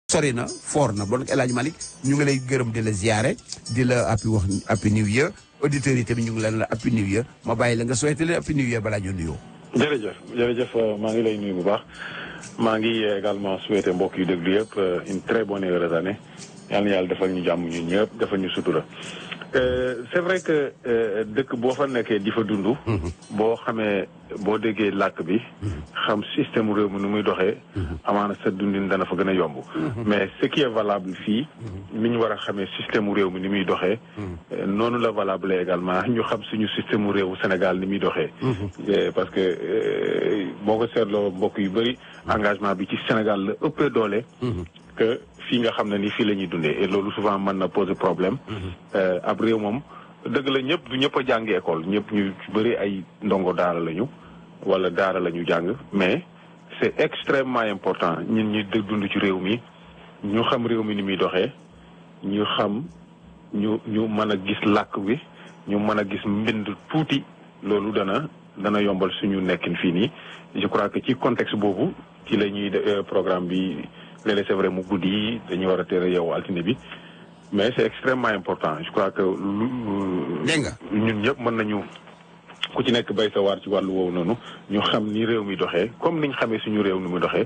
sori na foor na bon El Hadj Malick ñu ngi lay gërëm di la ziare di la appi wax appi new year auditeurs yi tamit ñu ngi leen la appi new year ma bàyyi la nga souhaité leen appi new year balaa ñu nuyoo. jërëjëf jërëjëf maa ngi lay nuyu bu baax maa ngi également souhaité mbokk yu déglu yëpp une très bonne et heureuse année yal na yàlla defal ñu jàmm ñun ñëpp defal ñu sutura. c'est vrai que dëkk boo fa nekkee di fa dund. boo xamee boo déggee làkk bi. xam système réew mi nu muy doxee. amaana sa dundin dana fa gën a yomb. mais ce qui est valable fii. mi ñu war a xamee système réew mi ni muy doxee. noonu la valable également ñu xam suñu système réewu Sénégal ni muy doxee. parce que boo ko seetloo mbokk yu bëri engagement bi ci Sénégal la ëppee doole. que fii nga xam ne ni fii la ñuy dundee et loolu souvent mën na poser problème. ab réew moom dëgg la ñëpp du ñëpp a jàngi école ñëpp ñu bëri ay ndongo daara lañu wala daara la ñu jàng mais c'est extrêmement important ñun ñi dund ci réew mi ñu xam réew mi ni muy doxee ñu xam ñu ñu mën a gis làkk bi ñu mën a gis mbind tuuti loolu dana dana yombal suñu nekkin fii nii je crois que ci contexte boobu ci la ñuy programme bi. léeg-léeg c'est vrai mu guddi yi dañu war a tere yow altine bi mais c'est extrêmement important je crois que lu dégg nga ñun ñëpp mën nañu ku ci nekk bay sa waar ci wàllu woowu noonu ñu xam ni réew mi doxee comme niñ xamee suñu réew ni mu doxee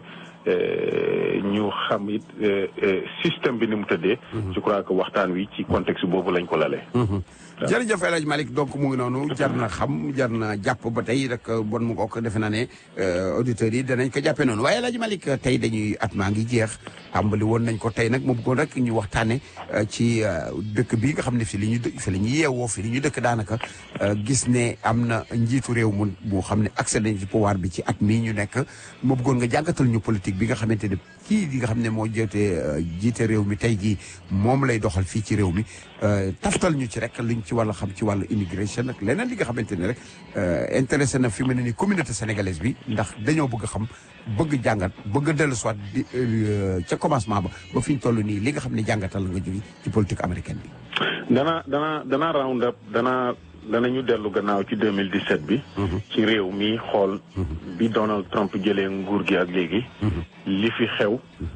ñu xam it système bi ni mu tëddee je crois que waxtaan wi ci contexte boobu lañ ko lalee jërëjëf El Hadj Malick donc mu ngi noonu jar na xam jar na jàpp ba tey rek bon mu ko defe naa ne auditeurs yi danañ ko jàppee noonu waaye El Hadj Malick tey dañuy at maa ngi jeex tàmbali woon nañ ko tey nag mu bëggoon rek ñu waxtaane ci dëkk bi nga xam ne fi li ñu dë fi li ñu yeewoo fi li ñu dëkk daanaka gis ne am na njiitu réew mu bu xam ne accès nañ ci pouvoir bi ci at mii ñu nekk mu bëggoon nga jàngatal ñu politique bi nga xamante ne kii di nga xam ne moo jotee jiite réew mi tey jii moom lay doxal fii ci réew mi taftal ñu ci rek luñ ci wàllu xam ci wàllu immigration ak leneen li nga xamante ne rek intéressé na fi mu ne ni communauté sénégalaise bi ndax dañoo bëgg xam bëgg jàngat bëgg dellu soit di ca commencement ba ba fi ñu toll nii li nga xam ne jàngatal nga jóge ci politique américaine bi. dana dana dana round up dana danañu dellu gannaaw ci 2017 bi. ci réew mi xool. bi Donald Trump jëlee nguur gi ak léegi. li fi xew.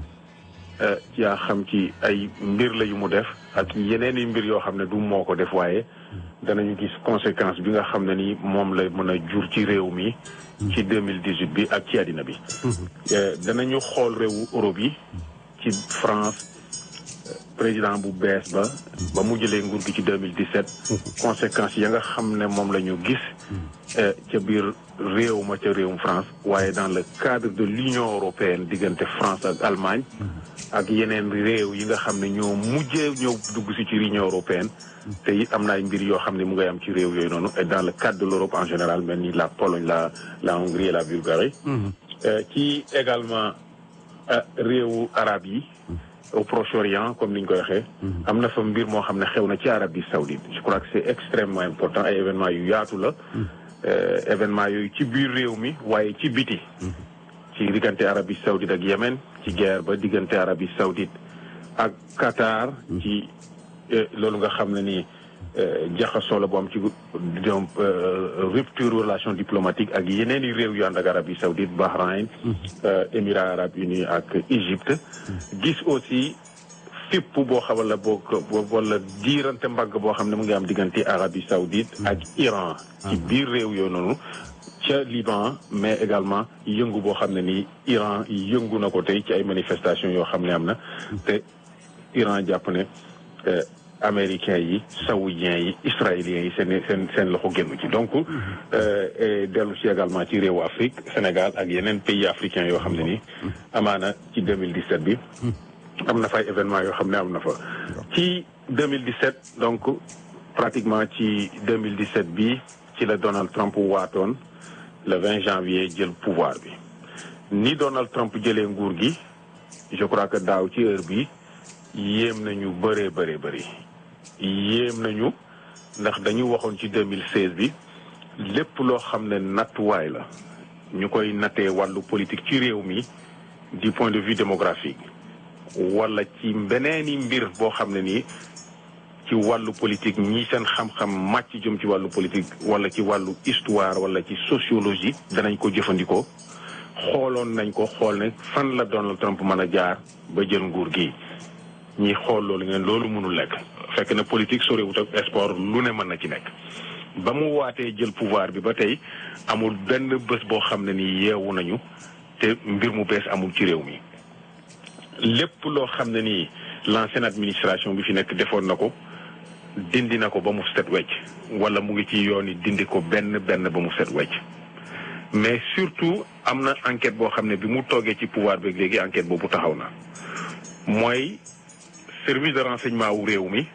yaa xam ci ay mbir la yu mu def ak yeneen i mbir yoo xam ne du moo ko def waaye danañu gis conséquence bi nga xam ne ni moom la mën a jur ci réew mi. ci 2018 bi ak ci àddina bi. danañu xool réewu Europe yi ci France. président bu bees ba ba mu jëlee nguur gi ci 2017 conséquences ya nga xam ne moom la ñu gis ca biir réew ma ca réewum France waaye dans le cadre de l'Union européenne diggante France ak Allemagne ak yeneen réew yi nga xam ne ñoo mujjee ñëw dugg si ci Union européenne te it am na ay mbir yoo xam ne mu ngay am ci réew yooyu noonu et dans le cadre de l'Europe en général mel ni la Pologne la la Hongrie et la Bulgarie ci également réewu arab yi au Proche-Orient comme ni ñu koy waxee. am na fa mbir moo xam ne xew na ci Arabie Saoudite je crois que c'est extrêmement important ay événements yu yaatu la. événements yooyu ci biir réew mi waaye ci biti. ci diggante Arabie Saoudite ak Yémen ci guerre ba diggante Arabie Saoudite ak Qatar. ci loolu nga xam ne ni jaxasoo la bu am ci donc rupture relation diplomatique ak yeneen i réew yu ànd ak Arabie Saoudite Bahreïn. Émirats arabes unis ak Égypte. gis aussi fipp boo xam la boo wala diirante mbagg boo xam ne mu ngi am diggante Arabie Saoudite ak Iran. ci biir réew yooyu noonu. ca Liban mais également yëngu boo xam ne ni Iran yëngu na ko tey ci ay manifestations yoo xam ne am na. te Iran jàpp ne. américains yi saoudiens yi israéliens yi seen seen seen loxo génn ci donc dellu ci également ci réewu Afrique Sénégal ak yeneen pays africains yoo xam ne ni amaana ci 2017 bi am na fay événements yoo xam ne am na fa ci 2017 donc pratiquement ci 2017 bi ci la Donald Trump waatoon le 20 janvier jël pouvoir bi ni Donald Trump jëlee nguur gi je crois que daaw ci heure bi yéem nañu bëree bëree bëri yéem nañu ndax dañu waxoon ci 2016 bi lépp loo xam ne nattuwaay la ñu koy nattee wàllu politique ci réew mi du point de vue démographique wala ci beneeni mbir boo xam ne nii ci wàllu politique ñi seen xam-xam màcc jëm ci wàllu politique wala ci wàllu histoire wala ci sociologie danañ ko jëfandikoo xooloon nañ ko xool ne fan la Donald Trump mën a jaar ba jël nguur gi ñiy xool loolu ngeen loolu mënul nekk fekk na politique soriwut ak sport lu ne mën na ci nekk ba mu waatee jël pouvoir bi ba tey amul benn bés boo xam ne ni yeewu nañu te mbir mu bees amul ci réew mi lépp loo xam ne nii l'ancienne administration bi fi nekk defoon na ko dindi na ko ba mu set wecc wala mu ngi ci yoon yi dindi ko benn benn ba mu set wecc mais surtout am na enquête boo xam ne bi mu toogee ci pouvoir bi léegi enquête boobu taxaw na mooy service de renseignement wu réew mi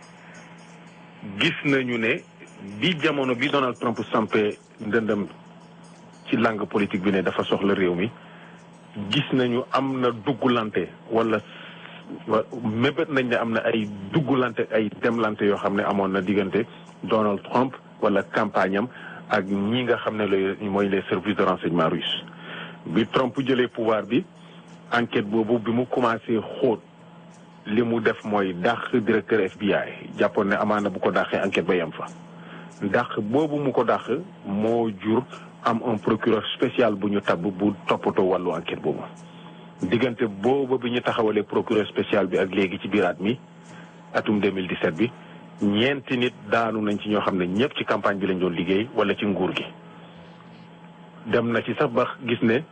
gis nañu ne bi jamono bi Donald Trump sampé ndëndam ci langue politique bi ne dafa soxla réew mi gis nañu am na duggulante wala mébét nañ ne am na ay duggulante ay demlante yoo xam ne amoon na diggante Donald Trump wala campagne am ak ñi nga xam ne lay mooy les services de renseignement russe bi Trump jëlee pouvoir bi enquête boobu bi mu commencé xóot li mu def mooy dàq directeur FBI jàppoon ne amaana bu ko dàqee enquête ba yem fa dàq boobu mu ko dàq moo jur am un procureur spécial bu ñu tabb bu toppatoo wàllu enquête boobu diggante boobu bi ñu taxawalee procureur spécial bi ak léegi ci biiraat mi atum 2017 bi ñeenti nit daanu nañ ci ñoo xam ne ñëpp ci campagne bi lañ doon liggéey wala ci nguur gi dem na ci sax ba gis ne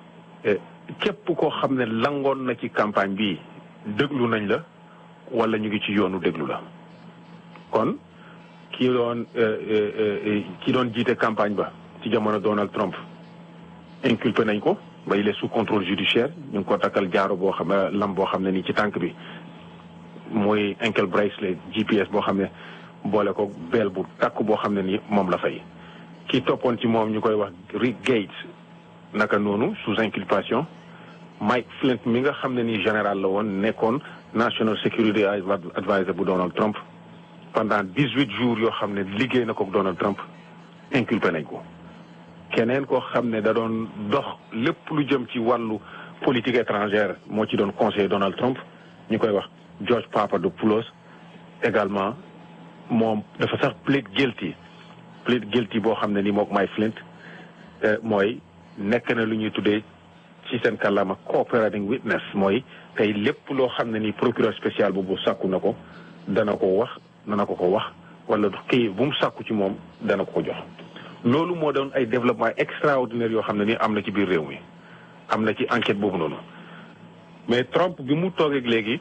képp koo xam ne langoon na ci campagne bi déglu nañ la wala ñu ngi ci yoonu déglu la kon ki doon ki doon jiite campagne ba ci jamono Donald Trump inculpé nañ ko ba il est sous contrôle judiciaire ñu ngi ko takkal jaaro boo xam lam boo xam ne nii ci tànk bi mooy ankle bracelet GPS boo xam ne boole ko beel bu takk boo xam ne ni moom la fay. ki toppoon ci moom ñu koy wax Rick Gates naka noonu sous inculpation Mike Flint mi nga xam ne nii général la woon nekkoon national security advisor bu Donald Trump pendant dix huit jours yoo xam ne liggéey na ko Donald Trump inculpé nañ ko. keneen koo xam ne da doon dox lépp lu jëm ci wàllu politique étrangère moo ci doon conseiller Donald Trump ñu koy wax George Papadopoulos également moom dafa sax plead guilty plead guilty boo xam ne ni mook Mike Flint mooy nekk na lu ñuy tuddee ci seen kàllaama cooperating witness mooy tey lépp loo xam ne ni procureur spécial boobu sàkku na ko dana ko wax dana ko ko wax wala kii bu mu sàkku ci moom dana ko ko jox loolu moo doon ay développement extraordinaire yoo xam ne ni am na ci biir réew mi am na ci enquête boobu noonu mais Trump bi mu toogeeg léegi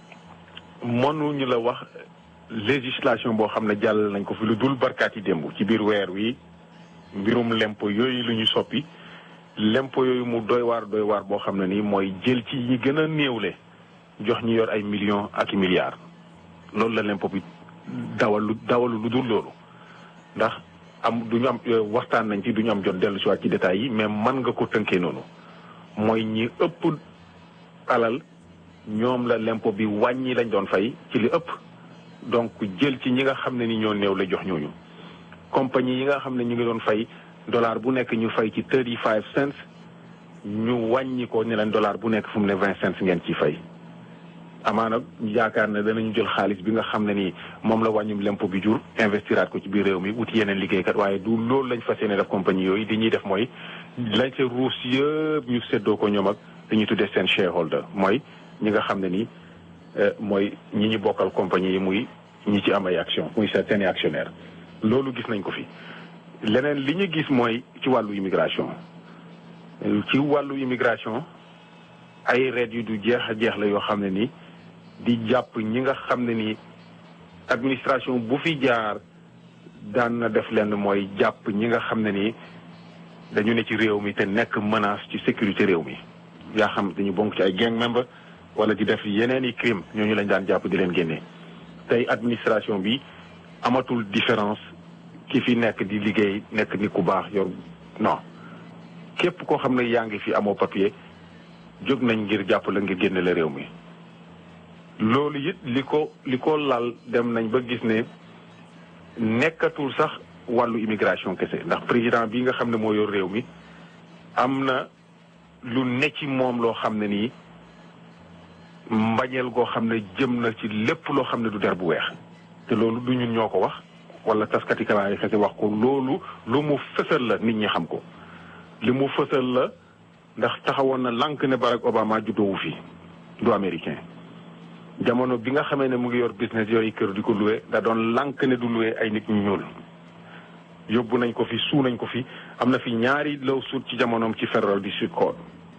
mënuñu la wax législation boo xam ne jàll nañ ko fi lu dul barkaat yi démb ci biir weer wi mbirum lempo yooyu lu ñu soppi lempo yooyu mu doy waar doy waar boo xam ne nii mooy jël ci ñi gën a néewle jox ñi yor ay millions ak i milliards loolu la lempo bi dawalu dawalu lu dul loolu ndax am du ñu am waxtaan nañ ci du ñu am jot dellu si waat ci détails yi mais mën nga ko tënkee noonu mooy ñi ëpp alal ñoom la lempo bi wàññi lañ doon fay ci li ëpp donc jël ci ñi nga xam ne ni ñoo néew la jox ñooñu compagnie yi nga xam ne ñu ngi doon fay dollar bu nekk ñu fay ci thirty five cents ñu wàññi ko ne leen dollar bu nekk fu mu ne vingt cents ngeen ciy fay amaana yaakaar ne danañu jël xaalis bi nga xam ne ni moom la wàññum lempo bi jur investiraat ko ci biir réew mi wuti yeneen liggéeykat waaye du loolu lañ fas yéene def compagnie yooyu di ñuy def mooy lañ ca ruus yëpp ñu séddoo ko ñoom ak dañuy tuddee seen shareholder mooy ñi nga xam ne ni mooy ñi ñu bokkal compagnie yi muy ñi ci am ay action muy seen actionnaire loolu gis nañ ko fi leneen li ñu gis mooy ci wàllu immigration ci wàllu immigration ay reet yu du jeex a jeex la yoo xam ne ni di jàpp ñi nga xam ne ni administration bu fi jaar daan na def lenn mooy jàpp ñi nga xam ne ni dañu ne ci réew mi te nekk menace ci sécurité réew mi yaa xam dañu bonk ci ay gang member wala di def yeneen i crime ñooñu lañ daan jàpp di leen génnee tey administration bi amatul différence ki fi nekk di liggéey nekk ni ku baax yor non képp koo xam ne yaa ngi fi amoo papier jóg nañ ngir jàpp la ngir génne la réew mi loolu it li ko li ko lal dem nañ ba gis ne nekkatul sax wàllu immigration kese ndax président bi nga xam ne moo yor réew mi am na lu ne ci moom loo xam ne nii mbañeel goo xam ne jëm na ci lépp loo xam ne du der bu weex te loolu du ñun ñoo ko wax wala taskati xibaar yi kese wax ko loolu lu mu fësal la nit ñi xam ko li mu fësal la ndax taxawoon na lànk ne Barack Obama juddoowu fi du américain jamono bi nga xamee ne mu ngi yor business yooyu kër di ko loué da doon lànk ne du loué ay nit ñu ñuul yóbbu nañ ko fi suu nañ ko fi am na fi ñaari law suut ci jamonoom ci Federal District Court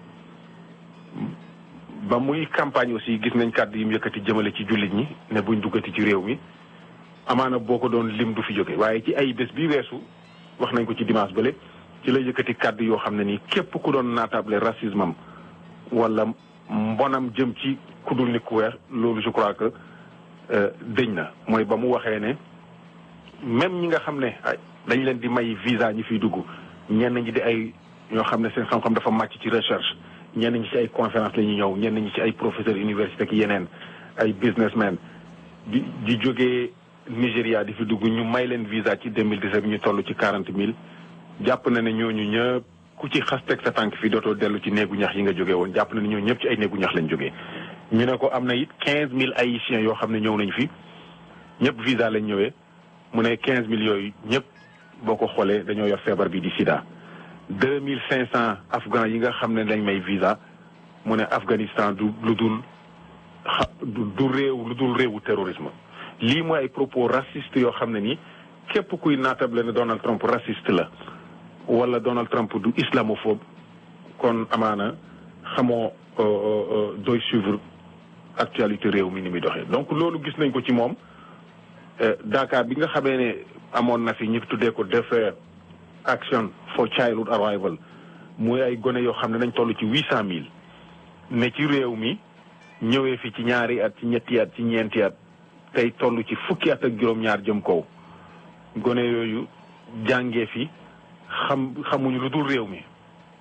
ba muy campagne aussi gis nañ kàddu yi mu yëkkati jëmale ci jullit ñi ne buñ duggati ci réew mi amaana boo ko doon lim du fi jóge waaye ci ay bés bi weesu wax nañ ko ci dimanche bële ci la yëkkati kàddu yoo xam ne nii képp ku doon naatable racisme am wala mbonam jëm ci ku dul nit ku weex loolu je crois que dëñ na mooy ba mu waxee ne même ñi nga xam ne dañ leen di may visa ñi fiy dugg ñenn ñi di ay ñoo xam ne seen xam-xam dafa màcc ci recherche ñenn ñi ci ay conférence la ñuy ñëw ñenn ñi ci ay professeur université ak yeneen ay businessmen di di jógee Nigéria di fi dugg ñu may leen visa ci 2017 ñu toll ci quarante mille jàpp na ne ñooñu ñëpp ku ci xas teg sa tànk fi dootoo dellu ci néegu ñax yi nga jógee woon jàpp na ne ñooñu ñëpp ci ay néegu ñax lañ jógee. ñu ne ko am na it quinze mille haïtiens yoo xam ne ñëw nañ fi ñëpp visa lañ ñëwee mu ne quinze mille yooyu ñëpp boo ko xoolee dañoo yor feebar bi di sida. deux mille cinq cent afghans yi nga xam ne lañ may visa mu ne Afghanistan du lu dul xa du réew lu dul réewu terrorisme lii mooy ay propos raciste yoo xam ne nii képp kuy naatable ne Donald Trump raciste la wala Donald Trump du islamophobe kon amaana xamoo doy suivre actualité réew mi ni muy doxee donc loolu gis nañ ko ci moom Dakar bi nga xamee ne amoon na fi ñu tuddee ko defer action for childhood arrival muy ay gone yoo xam ne nañ toll ci huit cent mille ne ci réew mi ñëwee fi ci ñaari at ci ñetti at ci ñeenti at tey toll ci fukki at ak juróom-ñaar jëm kaw gone yooyu jàngee fi xam xamuñu lu dul réew mi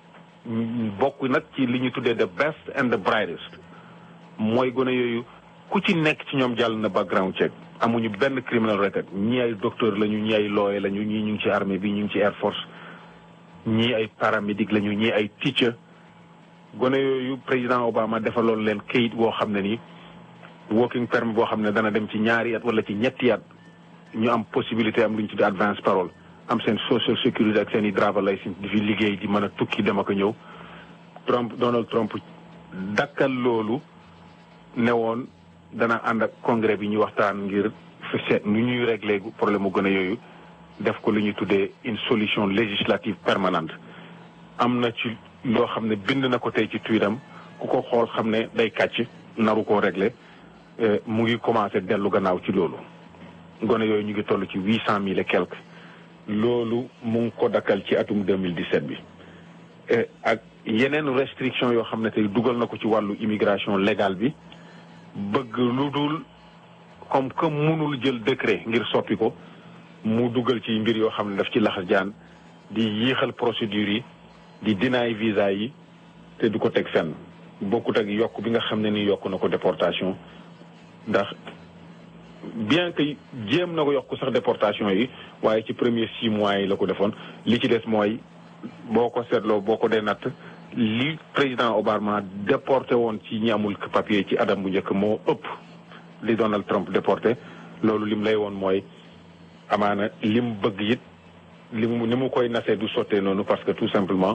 bokk nag ci li ñu tuddee the best and the brightest mooy gone yooyu ku ci nekk ci ñoom jàll na background check amuñu benn criminal record ñii ay docteur lañu ñii ay lawyer lañu ñii ñu ngi ci armée bi ñu ngi ci air force ñii ay paramédic lañu ñii ay teacher gone yooyu président Obama defaloon leen kayit boo xam ne ni working permit boo xam ne dana dem ci ñaari at wala ci ñetti at ñu am possibilité am lu ñu tuddee advance parole am seen social security ak seen i driver license di fi liggéey di mën a tukki dem ak a ñëw Trump Donald Trump dakkal loolu ne woon dana ànd ak congrès bi ñu waxtaan ngir fi seet nu ñuy régler problème mu gën a yooyu def ko lu ñuy tuddee une solution législative permanente am na ci loo xam ne bind na ko tey ci tuitam ku ko xool xam ne day kàcc naru koo régler mu ngi commencé dellu gannaaw ci loolu gone yooyu ñu ngi toll ci huit cent mille et quelque loolu mu ngi ko dakkal ci atum 2017 bi ak yeneen restriction yoo xam ne tey dugal na ko ci wàllu immigration légale bi bëgg lu dul comme que mënul jël décret ngir soppi ko mu dugal ci mbir yoo xam ne daf ci laxas jaan di yéexal procédure yi di dinaay visa yi te du ko teg fenn bokkut ak yokk bi nga xam ne ni yokk na ko déportation ndax bien que jéem na ko yokk sax déportation yi waaye ci premier six mois yi la ko defoon li ci des mooy boo ko seetloo boo ko dee natt li président Obama déporté woon ci ñi amul papier ci adam bu njëkk moo ëpp li Donald Trump déporté loolu lim lay woon mooy amaana lim bëgg it li mu ni mu koy nasee du sottee noonu parce que tout simplement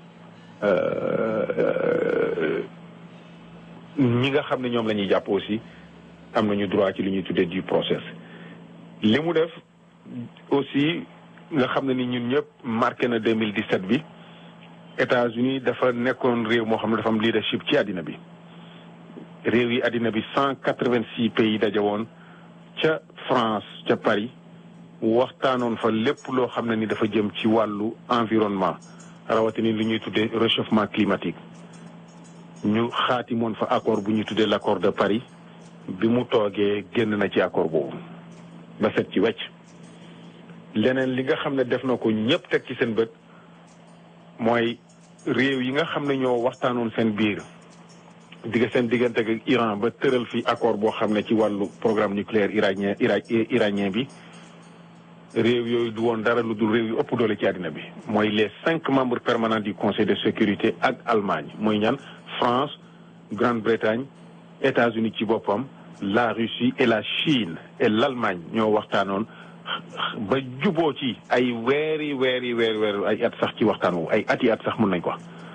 ñi nga xam ne ñoom la ñuy jàpp aussi am nañu droit ci li ñuy tuddee du process li mu def aussi nga xam ne ni ñun ñëpp marqué na 2017 bi États-Unis dafa nekkoon réew moo xam ne dafa am leadership ci àddina bi réew yi àddina bi cent quatre-vingt-six pays daje woon ca France ca Paris waxtaanoon fa lépp loo xam ne ni dafa jëm ci wàllu environnement rawatina li ñuy tuddee réchauffement climatique ñu xaatimoon fa accord bu ñuy tuddee l'accord de Paris bi mu toogee génn na ci accord boobu ba set ci wecc leneen li nga xam ne def na ko ñëpp teg ci seen bët mooy réew yi nga xam ne ñoo waxtaanoon seen biir digga seen diggante ak Iran ba tëral fi accord boo xam ne ci wàllu programme nucléaire iranien iranien bi réew yooyu du woon dara lu dul réew yu ëpp doole ci àddina bi mooy les cinq membres permanents du conseil de sécurité ak Allemagne mooy ñan France Grande-Bretagne États-Unis ci boppam la Russie et la Chine et l'Allemagne ñoo waxtaanoon ba juboo ci ay weeri weeri weeri weeri ay at sax ci waxtaan wu ay ati at sax mën nañ ko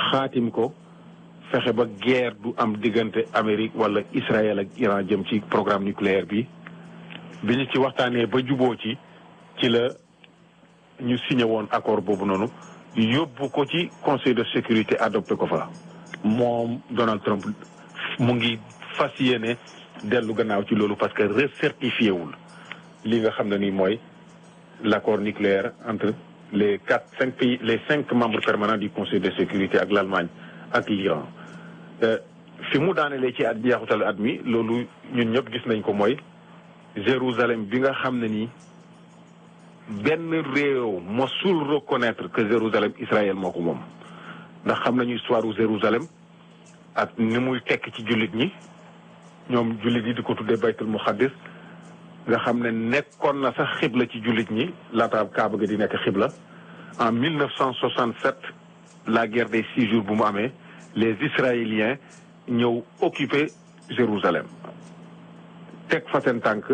xaatim ko fexe ba guerre du am diggante Amérique wala Israël ak Iran jëm ci programme nucléaire bi bi ñu ci waxtaanee ba juboo ci ci la ñu signé woon accord boobu noonu yóbbu ko ci conseil de sécurité adopté ko fa moom Donald Trump mu ngi fas yéene dellu gannaaw ci loolu parce que recertifié wul li nga xam ne ni mooy l' accord nucléaire entre les quatre cinq pays les cinq membres permanents du conseil de sécurité ak l' Allemagne ak l'Iran fi mu daanelee ci at jeexutal at mi loolu ñun ñëpp gis nañ ko mooy Jérusalem bi nga xam ne nii benn réew mosul reconnaître que Jérusalem Israël moo ko moom ndax xam nañu histoire u Jérusalem ak ni muy tekk ci jullit ñi ñoom jullit yi di ko tuddee baytul muqaddis nga xam ne nekkoon na sax xibla ci jullit ñi laata kaaba ga di nekk xibla en 1967 la guerre des six jours bu mu amee les israéliens ñëw occuper Jérusalem teg fa seen tànk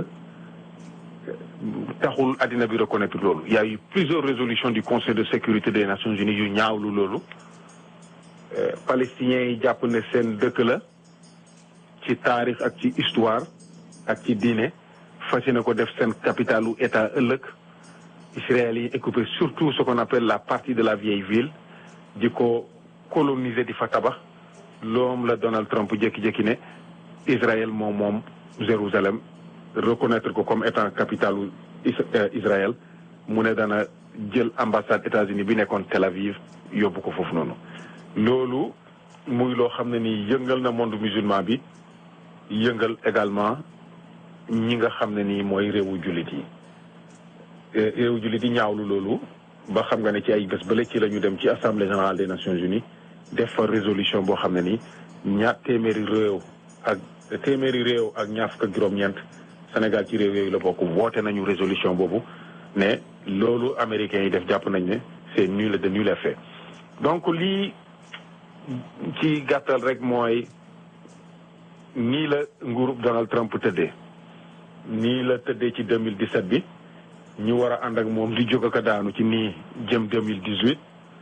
taxul àddina bi reconnaître loolu il y a eu plusieurs résolutions du conseil de sécurité des nations unies yu ñaawlu loolu palestiniens yi jàpp ne seen dëkk la ci taarix ak ci histoire ak ci diine fas yéene ko def seen capitalu état ëllëg Israël yi occupé surtout ce qu'on appelle la partie de la vieille ville di ko coloniser di fa tabax loom la Donald Trump jékki-jékki ne Israël moom moom Jérusalem reconnaître ko comme étant capitalu Israël mu ne dana jël ambassade États-Unis bi nekkoon Tel Aviv yóbbu ko foofu noonu loolu muy loo xam ne ni yëngal na monde musulman bi yëngal également ñi nga xam ne nii mooy réewu jullit yi réewu jullit yi ñaawlu loolu ba xam nga ne ci ay bés bële ci la ñu dem ci assemblée générale des nations unies def fa résolution boo xam ne ni ñaar téeméeri réew ak téeméeri réew ak ñaar fukk ak juróom-ñeent Sénégal ci réew yooyu la bokk woote nañu résolution boobu ne loolu américains yi def jàpp nañ ne c'est nul de nul effet donc lii ci gàttal rek mooy nii la nguurub Donald Trump tëddee nii la tëddee ci 2017 bi ñu war a ànd ak moom di jóg ak a daanu ci nii jëm 2018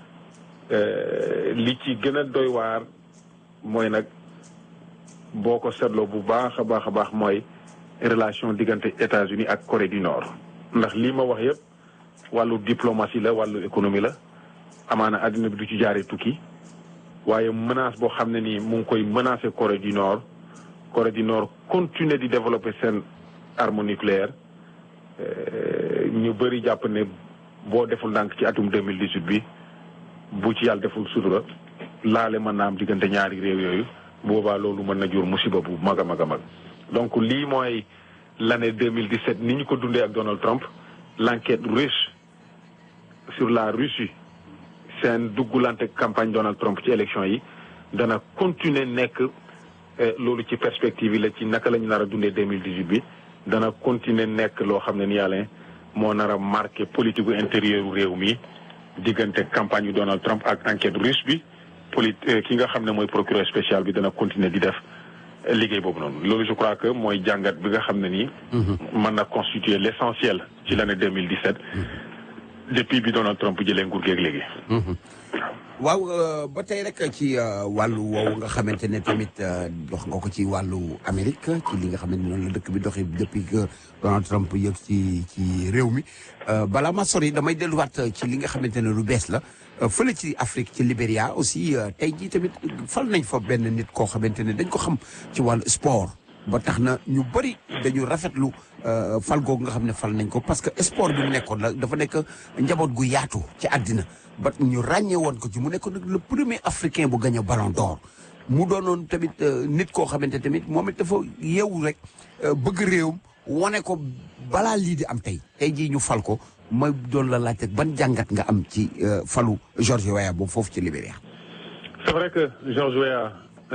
li ci gën a doy waar mooy nag boo ko seetloo bu baax a baax a baax mooy relation diggante États-Unis ak Corée du Nord ndax lii ma wax yëpp wàllu diplomatie la wàllu économie la amaana àddina bi du ci jaaree tukki waaye menace boo xam ne nii mu ngi koy menacer Corée du Nord Corée du Nord continuer di développer seen arme nucléaire ñu bëri jàpp ne boo deful ndànk ci atum 2018 bi bu ci yàlla deful sutura laale mën naa am diggante ñaari réew yooyu boobaa loolu mën na jur musiba bu mag a mag a mag donc lii mooy l'année 2017 ni ñu ko dundee ak Donald Trump l'enquête russe sur la Russie seen duggulante campagne Donald Trump ci élection yi dana continuer nekk loolu ci perspective yi la ci naka la ñu nar a dundee 2018 bi dana continuer nekk loo xam ne ni yàlla moo nar a marqué politique gu intérieur réew mi diggante campagne yu Donald Trump ak enquête russe bi poli ki nga xam ne mooy procureur spécial bi dana continuer di def liggéey boobu noonu loolu je crois que mooy jàngat bi nga xam ne nii. mën na constituer l' essentiel ci l' année 2017. depuis bi Donald Trump jëlee nguur geeg léegi. waaw ba tey rek ci wàllu woowu nga xamante ne tamit dox nga ko ci wàllu Amérique ci li nga xam ne noonu la dëkk bi doxee depuis que Donald Trump yëg ci ci réew mi balaa ma sori damay delluwaat ci li nga xamante ne lu bees la fële ci Afrique ci Libéria aussi tey jii tamit fal nañ fa benn nit koo xamante ne dañ ko xam ci wàllu sport ba tax na ñu bëri dañu rafetlu fal googu nga xam ne fal nañ ko parce que sport bi mu nekkoon la dafa nekk njaboot gu yaatu ci àddina ba ñu ràññee woon ko ci mu nekk nag le premier africain bu gagné ballon d'or mu doonoon tamit nit koo xamante tamit moom it dafa yeewu rek bëgg réewam wane ko balaa lii di am tey tey jii ñu fal ko ma doon la laajte ban jàngat nga am ci falu George Weah boobu foofu ci Libéria. c'est vrai que George Weah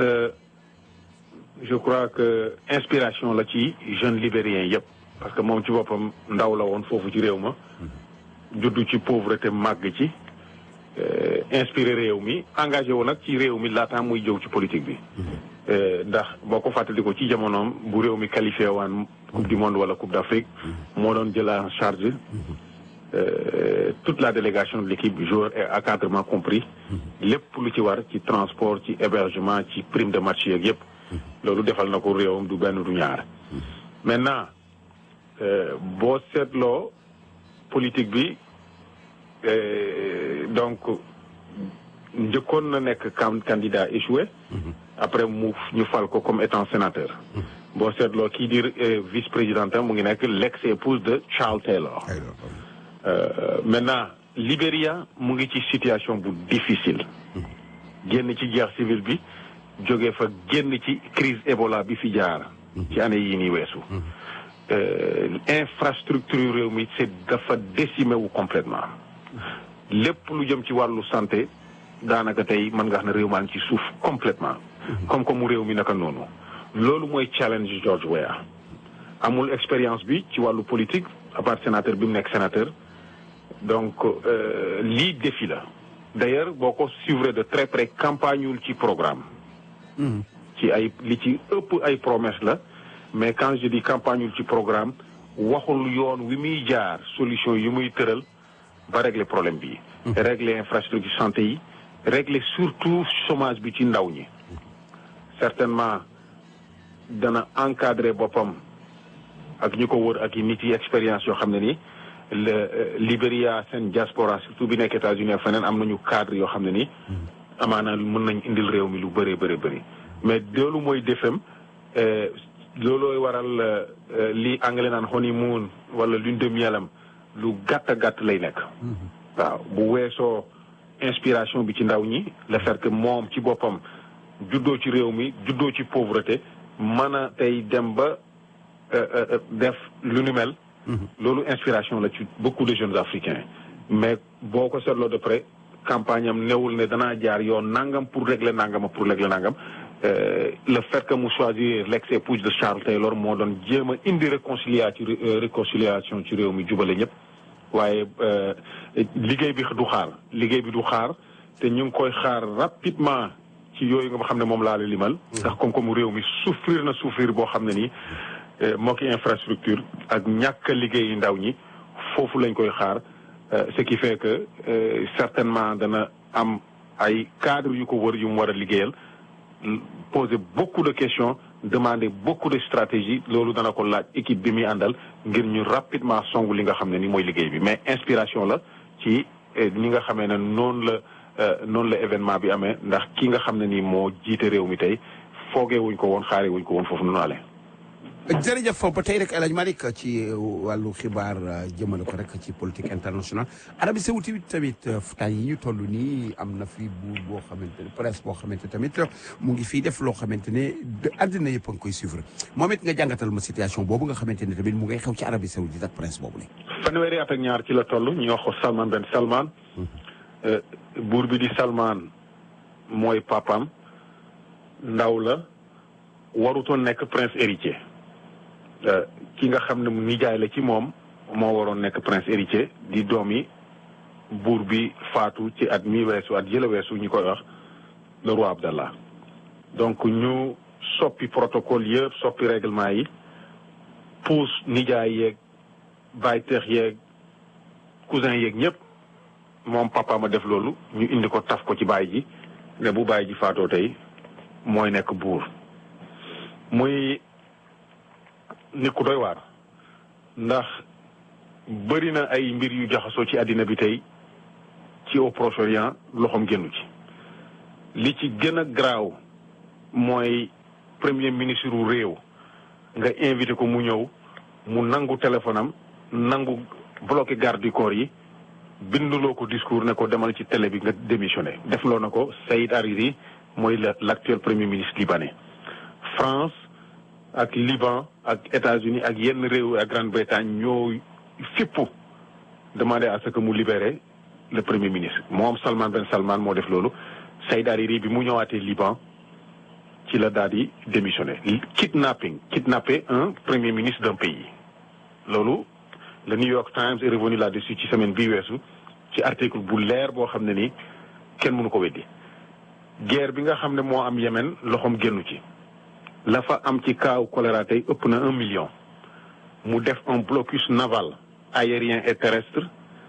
je crois que inspiration la ci jeunes libériens yëpp parce que moom ci boppam ndaw la woon foofu ci réew ma juddu ci pauvreté màgg ci inspiré réew mi engagé wu nag ci réew mi laataa muy jëw ci politique bi ndax boo ko fàttali ko ci jamonoom bu réew mi qualifié waan coupe du monde wala coupe d'Afrique moo doon jël en charge euh, toute la délégation de l'équipe joueur et encadrement compris lépp lu ci war ci transport ci hébergement ci prime de match yeeg yëpp loolu defal na ko réewam du benn du ñaar maintenant euh, boo seetloo politique bi euh, donc njëkkoon na nekk can- candidat échoué après mu ñu fal ko comme étant sénateur boo seetloo kii di euh, vice président mu ngi nekk l'ex épouse de Charles Taylor ay loolu. Euh, maintenant Libéria mu ngi ci situation bu difficile génn ci guerre civile bi jóge fa génn ci crise Ebola bi fi jaar ci année yii nii weesu Euh, infrastructure réew mi c'est dafa décimé wu complètement lépp lu jëm ci wàllu santé daanaka tey mën nga xam ne réew maa ngi ci suuf complètement comme comme mu réew mi naka noonu loolu mooy challenge George Weah amul expérience bi ci wàllu politique à part sénateur bi mu nekk sénateur donc euh, lii défi la d'ailleurs boo ko suivre de très près campagneul ci programme ci ay li ci ëpp ay promesse la mais quand je dis campagneul ci programme waxul yoon wi muy jaar solution yi muy tëral ba régler problème bi régler infrastructure santé yi régler surtout chômage bi ci ndaw ñi certainement dana encadrer boppam ak ñi ko wër ak yi nit yi expérience yoo xam ne ni le euh, Libéria seen diaspora surtout bi nekk États-Unis ak feneen am nañu cadre yoo xam ne ni amaana mën nañ indil réew mi lu bëree bëri bëri mais loolu mooy defem euh, loolooy waral euh, li anglais naan honeymoon wala lune de mielam lu gàtt gàtt lay nekk waaw bu weesoo inspiration bi ci ndaw ñi le fait que moom ci boppam juddoo ci réew mi juddoo ci pauvreté mën a tey dem ba euh, euh, def lu nu mel loolu inspiration la ci beaucoup de jeunes africains mais boo ko seetloo de près campagne am newul ne danaa jaar yoon nangam pour régler nangam pour régler nangam Euh, le fait que mu choisir l'ex-épouse de Charles Taylor moo doon jéem a indi réconcilia ci euh, réconciliation ci réew mi jubale ñëpp waaye euh, liggéey bi du xaar liggéey bi du xaar te ñu ngi koy xaar rapidement ci yooyu nga xam ne moom laa la limal ndax comme comme réew mi souffrir na souffrir boo xam ne nii euh, moo ki infrastructure ak ñàkk a liggéey ndaw ñi foofu lañ koy xaar euh, ce qui fait que euh, certainement dana am ay cadre yu ko wër yu mu war a liggéeyal poser beaucoup de questions demander beaucoup de stratégies loolu dana ko laaj équipe bi muy àndal ngir ñu rapidement songu li nga xam ne ni mooy liggéey bi mais inspiration la ci eh, ñi nga xamee ne noonu la euh, noonu la événement bi amee ndax ki nga xam ne ni moo jiite réew mi tey foogee wuñ ko woon xaaree wuñ ko woon foofu noonu ale jërëjëf foofu ba tey rek El Hadj Malick ci wàllu xibaar jëmale ko rek ci politique internationale Arabie Saoudite tamit temps yi ñu toll nii am na fi buur boo xamante ne presse boo xamante tamit mu ngi fii def loo xamante ne de àddina yëpp a ngi koy suivre moom it nga jàngatal ma situation boobu nga xamante ne tamit mu ngay xew ci Arabie Saoudite ak presse boobu la. fanweeri at ak ñaar ci la toll ñu wax ko Salman Ben Salman Euh, buur bi di Salman mooy papam ndaw la warutoon nekk prince héritier Euh, ki nga xam ne mu nijaay la ci moom moo waroon nekk prince héritier di doom yi buur bi faatu ci at mi weesu at yële weesu ñu koy wax le roi Abdallah donc ñu soppi protocole yëpp soppi règlement yi puus nijaay yeeg bayteex yeeg cousin yeeg ñëpp moom papa ma def loolu ñu indi ko taf ko ci baay ji ne bu baay ji faatoo tey mooy nekk buur muy nit ku doy waar ndax bëri na ay mbir yu jaxasoo ci àddina bi tey ci au Proche-Orient loxoom génnu ci li ci gën a garaaw mooy premier ministre wu réew nga invité ko mu ñëw mu nangu téléphone am nangu bloqué garde du corps yi binduloo ko discours ne ko demal ci télé bi nga démissionné defloo na ko Saïd Hariri mooy la l'actuel premier ministre libanais France ak Liban ak États-Unis ak yenn réew ak Grande-Bretagne ñoo fippu demandé à ce que mu libéré le premier ministre moom Salman Ben Salman moo def loolu Saïd Hariri bi mu ñëwaatee Liban ci la daal di démissionné kidnapping kidnapper un premier ministre d'un pays loolu le New York Times est revenu là-dessus ci semaine bii weesu ci article bu leer boo xam ne ni kenn mënu ko weddi guerre bi nga xam ne moo am Yémen loxoom génnu ci la fa am ci kaaw choléra tey ëpp na un million mu def un blocus naval aérien et terrestre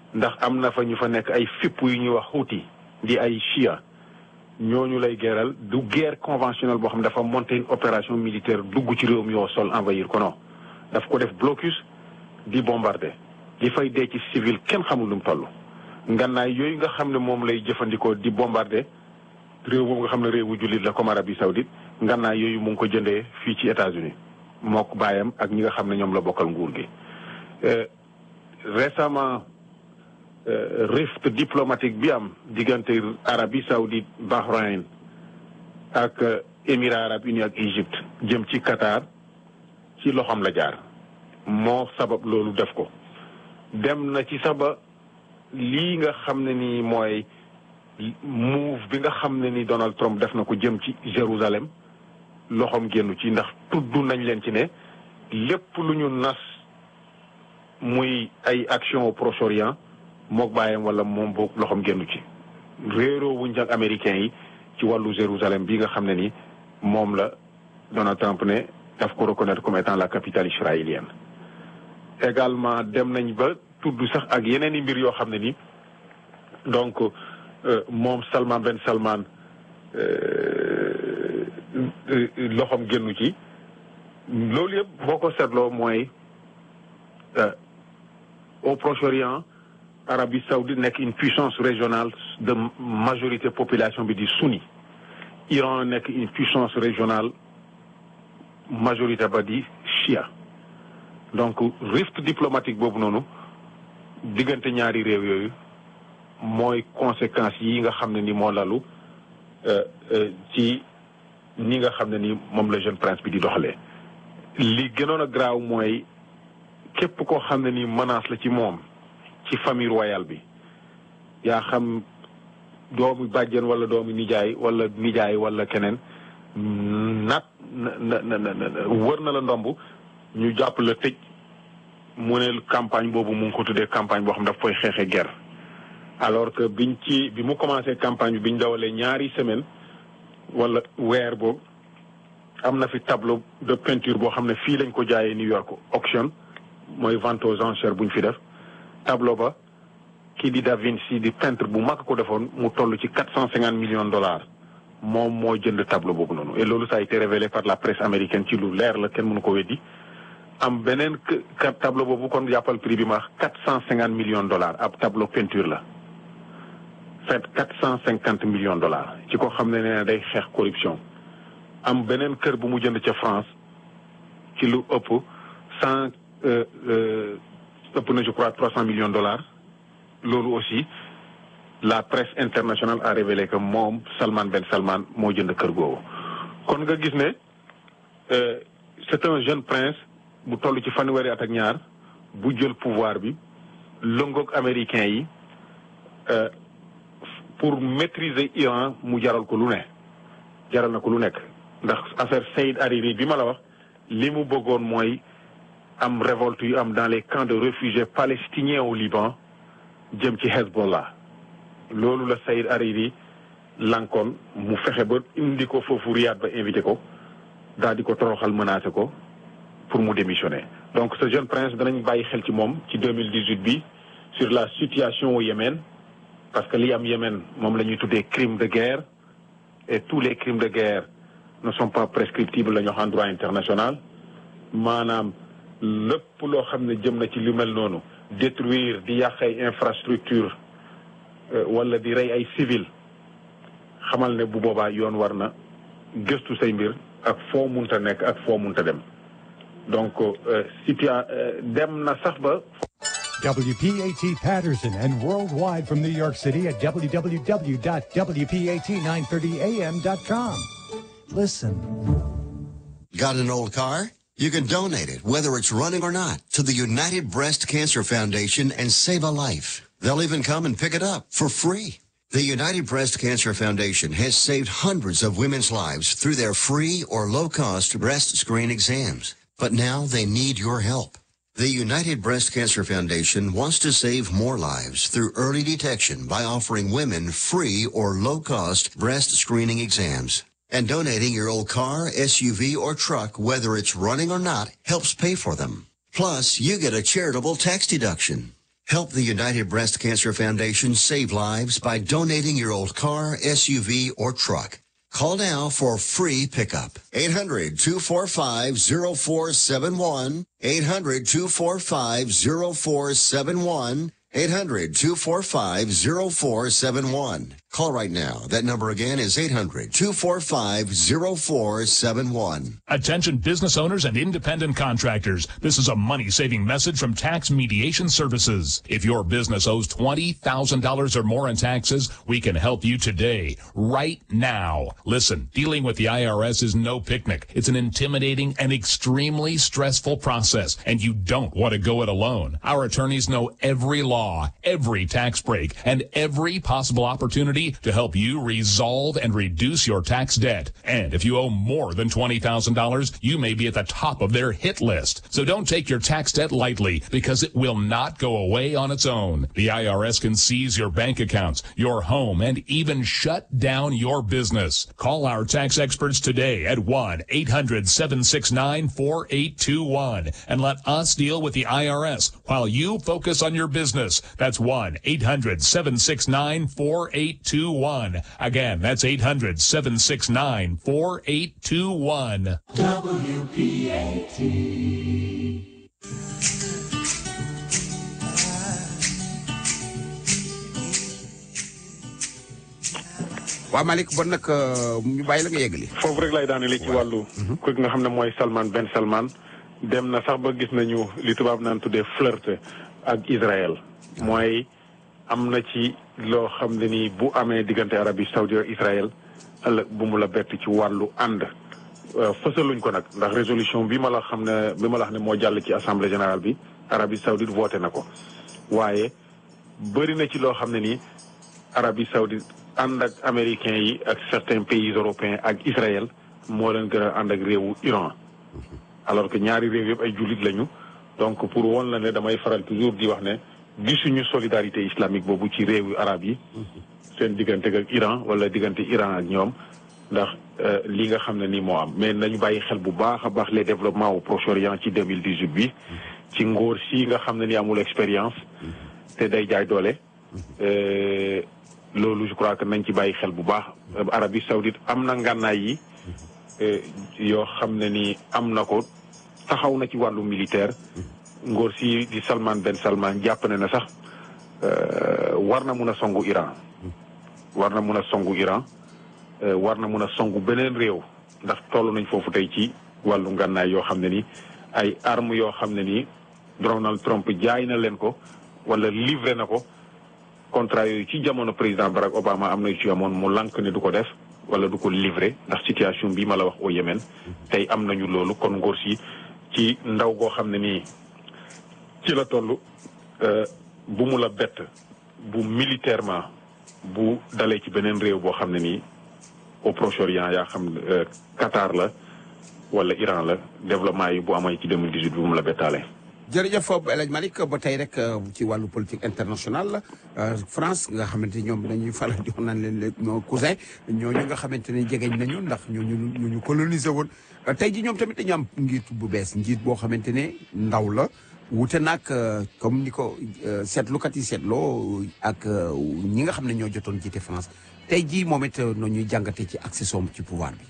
ndax am na fa ñu fa nekk ay fipp yu ñuy wax Houthi di ay Shia ñooñu lay geeral du guerre conventionnelle boo xam ne dafa monter une opération militaire dugg ci réew mi yoo sol envahir ko non daf ko def blocus di bombarder di fay dee ci civil kenn xamul lu mu toll. ngannaay yooyu nga xam ne moom lay jëfandikoo di bombarder réew boobu nga xam ne réewu jullit la comme Arabie Saoudite ngannaay yooyu mu ngi ko jëndee fii ci États-Unis mook baayam ak ñi nga xam ne ñoom la bokkal nguur gi. récemment rift diplomatique bi am diggante Arabie Saoudite Bahreïn ak Émirats arabes unis ak Égypte jëm ci Qatar ci loxoom la jaar moo sabab loolu def ko dem na ci saba lii nga xam ne ni mooy move bi nga xam ne ni Donald Trump def na ko jëm ci Jérusalem loxoom génnu ci ndax tudd nañ leen ci ne lépp lu ñu nas muy ay action au Proche-Orient mook bàyyam wala moom boog loxoom génnu ci réeroo wuñ ak américains yi ci wàllu Jérusalem bi nga xam ne ni moom la Donald Trump ne daf ko reconnaître comme étant la capitale israélienne également dem nañ ba tudd sax ak yeneen i mbir yoo xam ne ni donc moom Salman Ben Salman loxoom génnu ci loolu yëpp boo ko seetloo mooy au Proche-Orient Arabie Saoudite nekk une puissance régionale de majorité population bi di sunni Iran nekk une puissance régionale majorité ba di chia donc rift diplomatique boobu noonu diggante ñaari réew yooyu mooy conséquences yi nga xam ne ni moo lalu ci ni nga xam ne ni moom la jeune prince bi di doxalee li gënoon a graaw mooy képp koo xam ne ni menace la ci moom ci famille royale bi yaa xam doomu bàjjen wala doomu nijaay wala nijaay wala keneen nat na na na wër na la ndomb ñu jàpp la tëj mu ne campagne boobu mu ngi ko tuddee campagne boo xam daf koy xeexe guerre alors que biñ ci bi mu commencé campagne bi biñ dawalee ñaari semaine wala weer boobu am na fi tableau de peinture boo xam ne fii lañ ko jaayee New York auction mooy vente aux enchères buñ fi def tableau ba kii di Da Vinci di peintre bu mag ko defoon mu toll ci quatre cent cinquante millions de dollars moom moo jënd tableau boobu noonu et loolu ça a été révélé par la presse américaine ci lu leer la kenn mënu ko weddi am beneen ka tableau boobu kon jàppal prix bi ma quatre cent cinquante millions de dollars ab tableau peinture la fait quatre cent cinquante millions de dollars ci ko xam ne nee day xeex corruption am beneen kër bu mu jënd ca France ci lu ëpp cent ëpp na je crois trois cent millions de dollars loolu aussi la presse internationale a révélé que moom Salman Ben Salman moo jënd kër googu kon nga gis ne c'est un jeune prince bu toll ci fanweeri at ak ñaar bu jël pouvoir bi lëngoog américain yi pour maîtriser Iran mu jaral ko lu ne jaral na ko lu nekk ndax affaire Saïd Hariri bi ma la wax li mu bëggoon mooy am révolte yu am dans les camps de réfugiés palestiniens au Liban jëm ci Hezbollah loolu la Saïd Hariri lankoon mu fexe ba indi ko foofu Riyad ba invité ko daal di ko toroxal menacé ko pour mu démissionner donc ce jeune prince danañ bàyyi xel ci moom ci 2018 bi sur la situation au Yémen parce que li am Yémen moom la ñuy tuddee crime de guerre et tous les crimes de guerre ne sont pas prescriptibles la ñu wax en droit international maanaam lépp loo xam ne jëm na ci lu mel noonu détruire di yàq ay infrastructure wala di rey ay civil xamal ne bu boobaa yoon war na gëstu say mbir ak foo munta nekk ak foo munta dem donc situa dem na sax ba WPAT Patterson and worldwide from New York City at www.wpat930am.com. Listen. Got an old car? You can donate it, whether it's running or not, to the United Breast Cancer Foundation and save a life. They'll even come and pick it up for free. The United Breast Cancer Foundation has saved hundreds of women's lives through their free or low-cost breast screen exams. But now they need your help. The United Breast Cancer Foundation wants to save more lives through early detection by offering women free or low-cost breast screening exams. And donating your old car, SUV, or truck, whether it's running or not, helps pay for them. Plus, you get a charitable tax deduction. Help the United Breast Cancer Foundation save lives by donating your old car, SUV, or truck. Call now for free pickup. 800-245-0471. 800-245-0471. 800-245-0471. Call right now. That number again is 800-245-0471. Attention business owners and independent contractors. This is a money saving message from Tax Mediation Services. If your business owes $20,000 or more in taxes, we can help you today, right now. Listen, dealing with the IRS is no picnic. It's an intimidating and extremely stressful process, and you don't want to go it alone. Our attorneys know every law, every tax break, and every possible opportunity to help you resolve and reduce your tax debt. And if you owe more than $20,000, you may be at the top of their hit list. So don't take your tax debt lightly because it will not go away on its own. The IRS can seize your bank accounts, your home, and even shut down your business. Call our tax experts today at 1-800-769-4821 and let us deal with the IRS while you focus on your business. That's 1-800-769-4821. Again, that's 800-769-4821. waa Malick bon nag ñu bàyyi la nga yeggali. foofu rek lay daanele ci wàllu. ku nga xam ne mooy Salman Ben Salman. dem na sax ba gis nañu li tubaab naan tuddee flirt ak Israël. mooy am na ci loo xam ne ni bu amee diggante Arabie Saoudite ak Israël ëllëg bu mu la bett ci wàllu ànd. fësaluñ ko nag ndax résolution bi ma la xam ne bi ma la xam ne moo jàll ci assemblée générale bi Arabie Saoudite voté na ko waaye bëri na ci loo xam ne ni Arabie Saoudite ànd ak américains yi ak certains pays européens ak Israël moo leen gën a ànd ak réewu Iran alors que ñaari réew yëpp ay jullit lañu donc pour woon la ne damay faral toujours di wax ne gisuñu solidarité islamique boobu ci réewu arab yi seen diggante ak Iran wala diggante Iran ak ñoom ndax li nga xam ne nii moo am mais nañu bàyyi xel bu baax a baax les développements au Proche-Orient ci 2018 bi ci ngóor si nga xam ne ni amul expérience te day jaay doole loolu je crois que nañ ci bàyyi xel bu baax Arabie Saoudite am na ngànnaay yi yoo xam ne ni am na ko taxaw na ci wàllu militaire ngóor si di Salman Ben Salman jàpp ne na sax war na mun a songu Iran war na mun a songu Iran war na mun a songu beneen réew ndax toll nañ foofu tey ci wàllu ngànnaay yoo xam ne ni ay armes yoo xam ne ni Donald Trump jaay na leen ko wala livré na ko contrat yooyu ci jamono président Barack Obama am na yu ci amoon mu lànk ne du ko def wala du ko livré ndax situation bi ma la wax au Yémen tey am nañu loolu kon ngóor si ci ndaw goo xam ne nii ci la toll bu mu la bett bu militairement bu dalee ci beneen réew boo xam ne nii au Proche-Orient yaa xam Qatar la wala Iran la développement yi bu amee ci 2018 bu mu la bettaale. jërëjëf El Hadj Malick ba tey rek ci wàllu politique internationale France nga xamante ni ñoom dañuy faral di wax naan leen les cousin ñooñu nga xamante ne jegeñ nañu ndax ñooñu ñu ñu coloniser woon tey ji ñoom tamit dañu am njiit bu bees njiit boo xamante ne ndaw la wute nag comme ni ko seetlukat yi seetloo ak ñi nga xam ne ñoo jotoon jiite France tey jii moom it noo ñuy jàngatee ci accession ci pouvoir bi.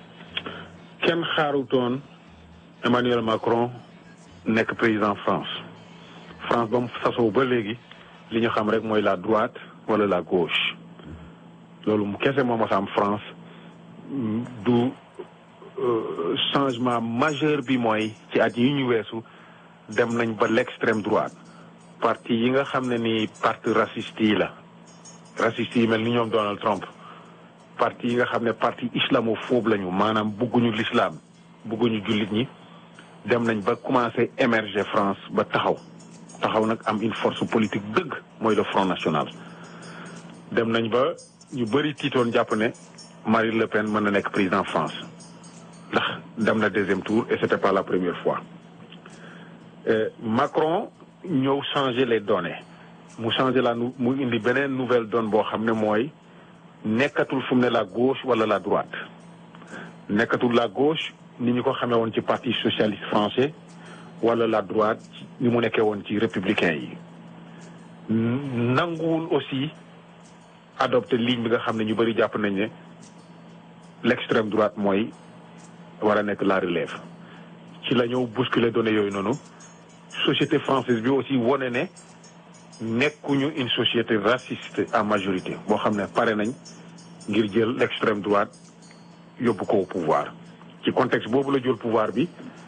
kenn xaarutoon Emmanuel Macron. nekk président France France ba mu sasoo ba léegi li ñu xam rek mooy la droite wala la gauche loolu mu kese moo mas a am France du changement majeur bi mooy ci at yi ñu weesu dem nañ ba l'extrême droite parti yi nga xam ne ni parti raciste yi la raciste yi mel ni ñoom Donald Trump parti yi nga xam ne parti islamophobe lañu maanaam bugguñu l'islam bugguñu jullit ñi dem nañ ba commencé émerger France ba taxaw taxaw nag am une force politique dëgg mooy le Front National dem nañ ba ñu bëri tiitoon jàpp ne Marine Le Pen mën na nekk président France ndax dem na deuxième tour et c'était pas la première fois Macron ñëw changer les données mu changer la mu indi beneen nouvelle donne boo xam ne mooy nekkatul fu mu ne la gauche wala la droite nekkatul la gauche ni ñu ko xamee woon ci parti socialiste français wala la droite ni mu nekkee woon ci républicain yi nanguwul aussi adopté ligne bi nga xam ne ñu bëri jàpp nañ ne l'extrême droite mooy war a nekk la relève ci la ñëw bousculer données yooyu noonu société française bi aussi wone ne nekkuñu une société raciste en majorité boo xam ne pare nañ ngir jël l'extrême droite yóbbu ko au pouvoir ci contexte boobu la jël pouvoir bi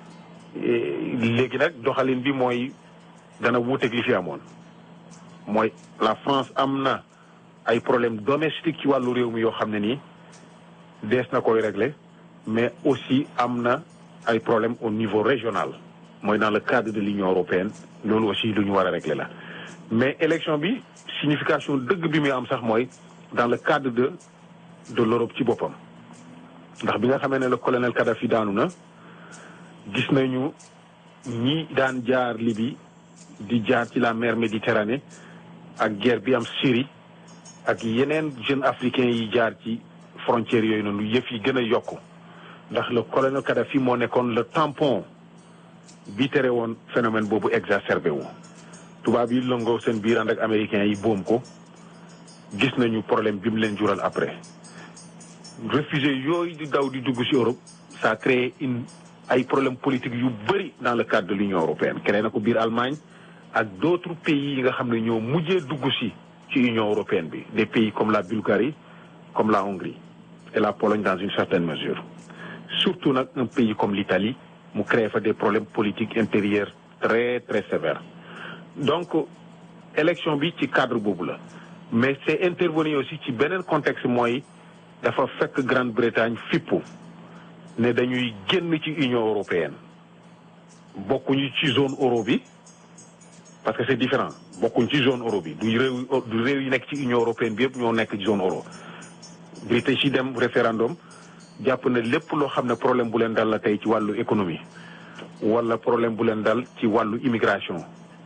léegi nag doxalin bi mooy dana wuuteeg li fi amoon mooy la France am na ay problème domestique ci wàllu réew mi yoo xam ne nii dees na koy régler mais aussi am na ay problème au niveau régional mooy dans le cadre de l'Union européenne loolu aussi lu ñu war a régler la mais élection bi signification dëgg bi muy am sax mooy dans le cadre de de l'Europe ci boppam ndax bi nga xamee ne le colonel Kadhafi daanu na gis nañu ñi daan jaar Libye di jaar ci la mer Méditerranée ak guerre bi am Syrie ak yeneen jeunes africains yi jaar ci frontières yooyu noonu yëf yi gën a yokku ndax le colonel Kadhafi moo nekkoon le tampon bi tere woon phénomène boobu exacerbé wu. tubaab yi lëngoo seen biir ànd ak américains yi boom ko gis nañu problème bi mu leen jural après réfugiés yooyu di daw di dugg ci Europe ça a créé une ay problèmes politiques yu bëri dans le cadre de l'Union européenne créé na ko biir Allemagne ak d'autres pays yi nga xam ne ñoo mujjee dugg ci ci Union européenne bi des pays comme la Bulgarie comme la Hongrie et la Pologne dans une certaine mesure surtout nag un pays comme l'Italie mu créé fa des problèmes politiques intérieurs très très sévères donc élection bi ci cadre boobu la mais c'est intervenu aussi ci beneen contexte mooy dafa fekk Grande-Bretagne fippu ne dañuy génn ci Union européenne bokkuñu ci zone euro bi parce que c'est différent bokkuñ ci zone euro bi du réew du réew yi nekk ci Union européenne bi yëpp ñoo nekk ci zone euro British yi dem référendum jàpp na lépp loo xam ne problème bu leen dal la tey ci wàllu économie wala problème bu leen dal ci wàllu immigration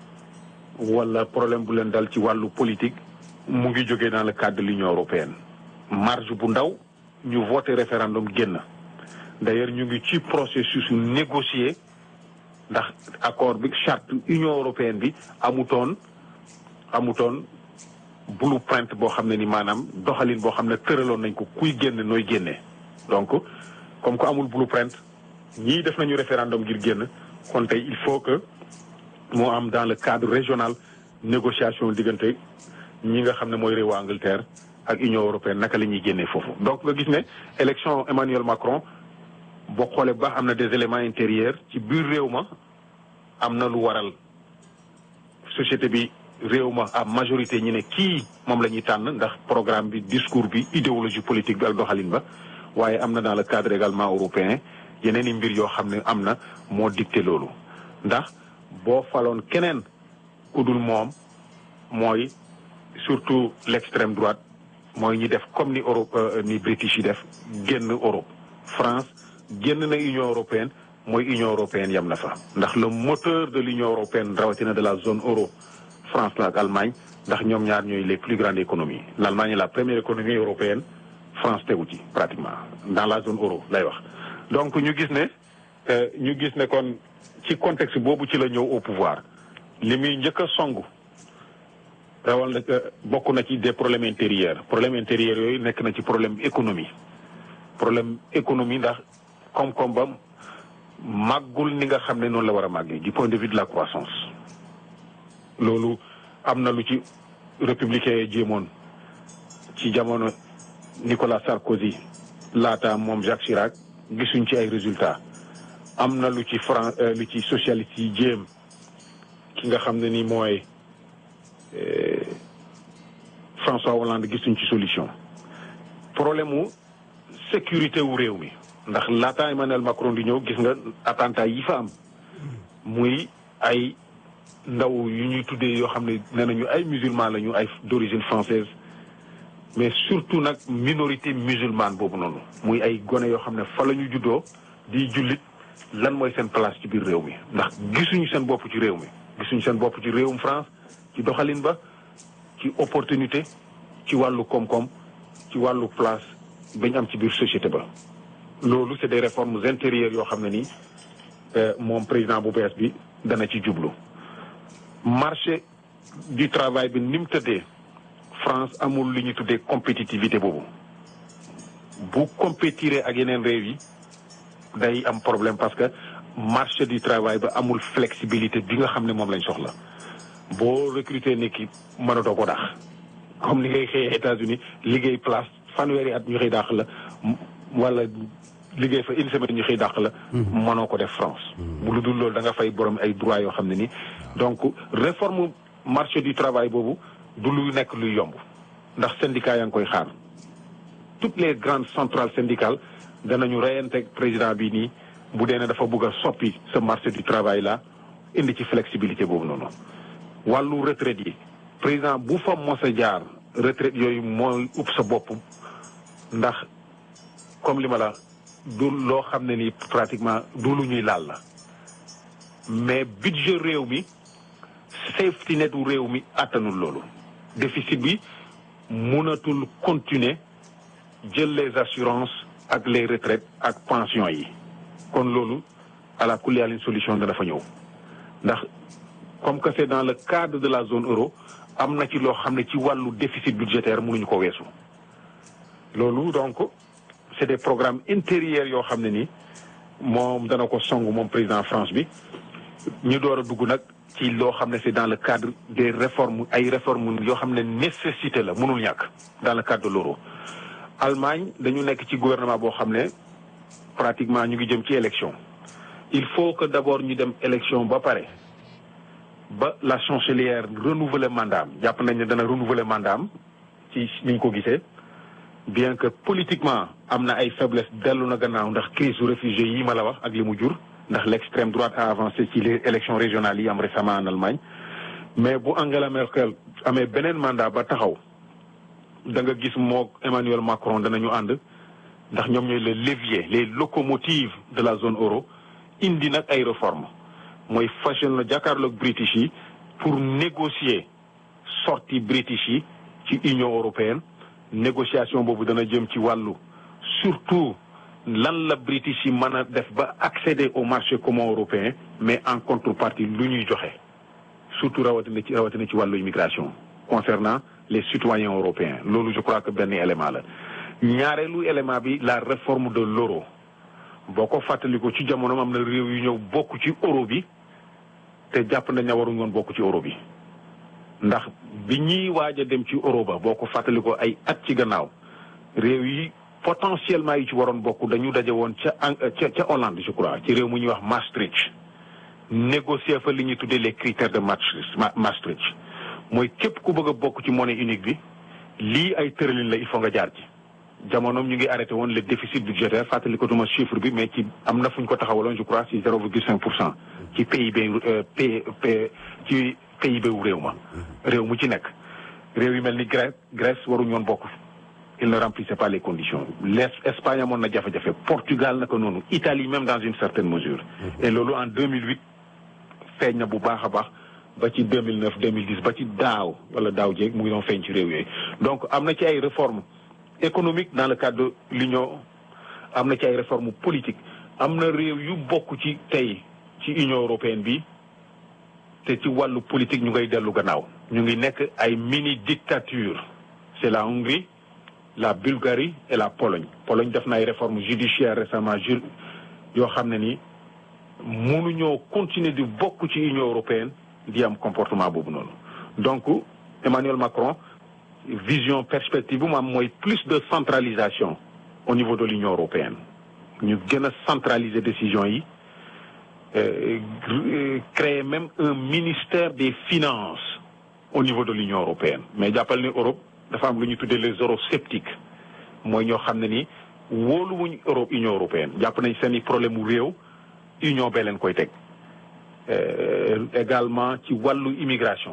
wala problème bu leen dal ci wàllu politique mu ngi jógee dans le cadre de l'Union européenne marge bu ndaw ñu voté référendum génn d'ailleurs ñu ngi ci processus négocier ndax accord bi charte Union européenne bi amutoon amutoon blueprint boo xam ne ni maanaam doxalin boo xam ne tëraloon nañ ko kuy génn nooy génnee donc comme que amul blueprint ñii def nañu référendum ngir génn kon tey il faut que moo am dans le cadre régional négociation diggante ñi nga xam ne mooy réewu Angleterre ak Union européenne naka la ñuy génnee foofu. donc nga gis ne élection Emmanuel Macron boo xoolee ba am na des éléments intérieurs ci biir réew ma am na lu waral société bi réew ma à majorité ñi ne kii moom la ñuy tànn ndax programme bi discours bi idéologie politique bi ak doxalin ba waaye am na dans le cadre également européen yeneen i mbir yoo xam ne am na moo dicté loolu ndax. boo faloon keneen ku dul moom mooy surtout l'extrême droite mooy ñi def comme ni Europe ni British yi def génn Europe France génn na Union européenne mooy Union européenne yam na fa ndax le moteur de l'Union européenne rawatina de la zone euro France la ak Allemagne ndax ñoom ñaar ñooy les plus grandes économies l'Allemagne est la première économie européenne France tegu ci pratiquement dans la zone euro lay wax donc ñu gis ne ñu gis ne kon ci contexte boobu ci la ñëw au pouvoir li muy njëkk a songu rawal na bokk na ci des problèmes intérieurs problème intérieurs yooyu nekk na ci problème économie problème économie ndax koom-koom ba màggul ni nga xam ne noonu la war a màggee du point de vue de la croissance loolu am na lu ci républicain yi jéemoon ci jamono Nicolas Sarkozy laata moom Jacques Chirac gisuñ ci ay résultats am na lu ci Fran lu ci socialiste yi jéem ki nga xam ne ni mooy François Hollande gisuñ ci solution problème mu sécurité wu réew mi ndax laata Emmanuel Macron di ñëw gis nga attentat yi fa am muy ay ndaw yu ñuy tuddee yoo xam ne nee nañu ay musulmans lañu ay d'origine française mais surtout nag minorité musulmane boobu noonu muy ay gone yoo xam ne fa la ñu juddoo di jullit lan mooy seen place ci biir réew mi ndax gisuñu seen bopp ci réew mi gisuñu seen bopp ci réewum France ci doxalin ba ci opportunité ci wàllu koom-koom ci wàllu place bañ am ci biir société ba loolu c'est des réformes intérieures yoo xam ne nii moom président bu bees bi dana ci jublu marché du travail bi ni mu tëddee France amul lu ñu tuddee compétitivité boobu bu compétiré ak yeneen réew yi day am problème parce que marché du travail ba amul flexibilité bi nga xam ne moom lañ soxla boo recruter une équipe mënatoo ko daax comme ni ngay xëyee États-Unis liggéey place fanweeri at ñu xëy dàq la wala liggéey fa une semaine ñu xëy dàq la. mënoo ko def France. bu lu dul loolu da nga fay borom ay droits yoo xam ne ni donc réforme marché du travail boobu du lu nekk luy yomb ndax syndicat yaa ngi koy xaar toutes les grandes centrales syndicales danañu reyante président bi nii bu dee ne dafa bëgg a soppi ce marché du travail là indi ci flexibilité boobu noonu. wàllu retraite yi président bu fa mos a jaar retraite yooyu mooy upp sa bopp ndax comme li ma la du loo xam ne ni pratiquement du lu ñuy laal la mais budget réew mi safety net u réew mi attanul loolu déficit bi mënatul continuer jël les assurances ak les retraites ak pensions yi kon loolu ala kulli une solution dana fa ñëw ndax comme que c'est dans le cadre de la zone euro am na ci loo xam ne ci wàllu déficit budgétaire mënuñu ko weesu loolu donc c'est des programmes intérieurs yoo xam ne ni moom dana ko song moom président France bi ñu door a dugg nag ci loo xam ne c'est dans le cadre des réformes ay réformes yoo xam ne nécessité la mënul ñàkk dans le cadre de l'euro Allemagne dañu nekk ci gouvernement boo xam ne pratiquement ñu ngi jëm ci élection il faut que d'abord ñu dem élection ba pare ba la chancelière renouveler mandat am jàpp nañ ne dana renouveler mandat am ci ni ñu ko gisee bien que politiquement am na ay faiblesse dellu na gannaaw ndax crise su réfugiés yi ma la wax ak li mu jur ndax l'extrême droite a avancé ci les élections régionales yi am récemment en Allemagne mais bu Angela Merkel amee beneen mandat ba taxaw da nga gis moo Emmanuel Macron danañu ànd ndax ñoom ñooy le levier les locomotives de la zone euro indi nag ay réformes mooy fashion la jàkkaarloog british yi pour négocier sortie british yi ci Union européenne négociation boobu dana jëm ci wàllu surtout lan la british yi mën a def ba accéder au marché commun européen mais en contrepartie lu ñuy joxe surtout rawatina ci rawatina ci wàllu immigration concernant les citoyens européens loolu je crois que benn élément la ñaareelu élément bi la réforme de l'euro boo ko fàttaliku ci jamono am na réew yu ñëw bokk ci euro bi te jàpp nañ ne waruñu woon bokk ci euro bi ndax bi ñuy waaj a dem ci euro ba boo ko fàttalikoo ay at ci gannaaw réew yi potentiellement yi ci waroon bokk dañu daje woon ca ca ca Hollande je crois ci réew mu ñuy wax Maastricht négocier fa li ñuy tuddee les critères de Maastricht Maastricht mooy képp ku bëgg a bokk ci monnaie unique bi lii ay tëralin la il faut nga jaar ci jamonoom ñu ngi arrêté woon le déficit budgétaire fàttali ko duma chiffre bi mais ci am na fu ñu ko taxawaloon je crois ci zéro virgule cinq pour cent ci PIB P ci PIB wu réew ma réew mu ci nekk réew yu mel ni Grèce Grèce waruñu woon bokk il ne remplissait pas les conditions l'Espagne amoon na jafe-jafe Portugal naka noonu Italie même dans une certaine mesure et loolu en 2008 feeñ na bu baax a baax ba ci 2009 2010 ba ci daaw wala daaw jéeg mu ngi doon feeñ ci réew yooyu donc am na ci ay réformes économiques dans le cadre de l'union am na ci ay réformes politiques am na réew yu bokk ci tey ci union européenne bi te ci wàllu politique ñu ngay dellu gannaaw ñu ngi nekk ay mini dictature c'est la Hongrie la Bulgarie et la Pologne Pologne def na ay réformes judiciaires récemment ju yoo xam ne ni mënuñoo continuer di bokk ci union européenne di am comportement boobu noonu donc Emmanuel Macron vision perspective bu mu am mooy plus de centralisation au niveau de l'union européenne ñu gën a centraliser décision yi créer même un ministère des finances au niveau de l'union européenne mais jàppal ni Europe dafa am lu ñu tuddee les eurosceptiques mooy ñoo xam ne ni wóoluwuñ Europe union européenne jàpp nañ seen i problème mu réew union bee leen koy teg également ci wàllu immigration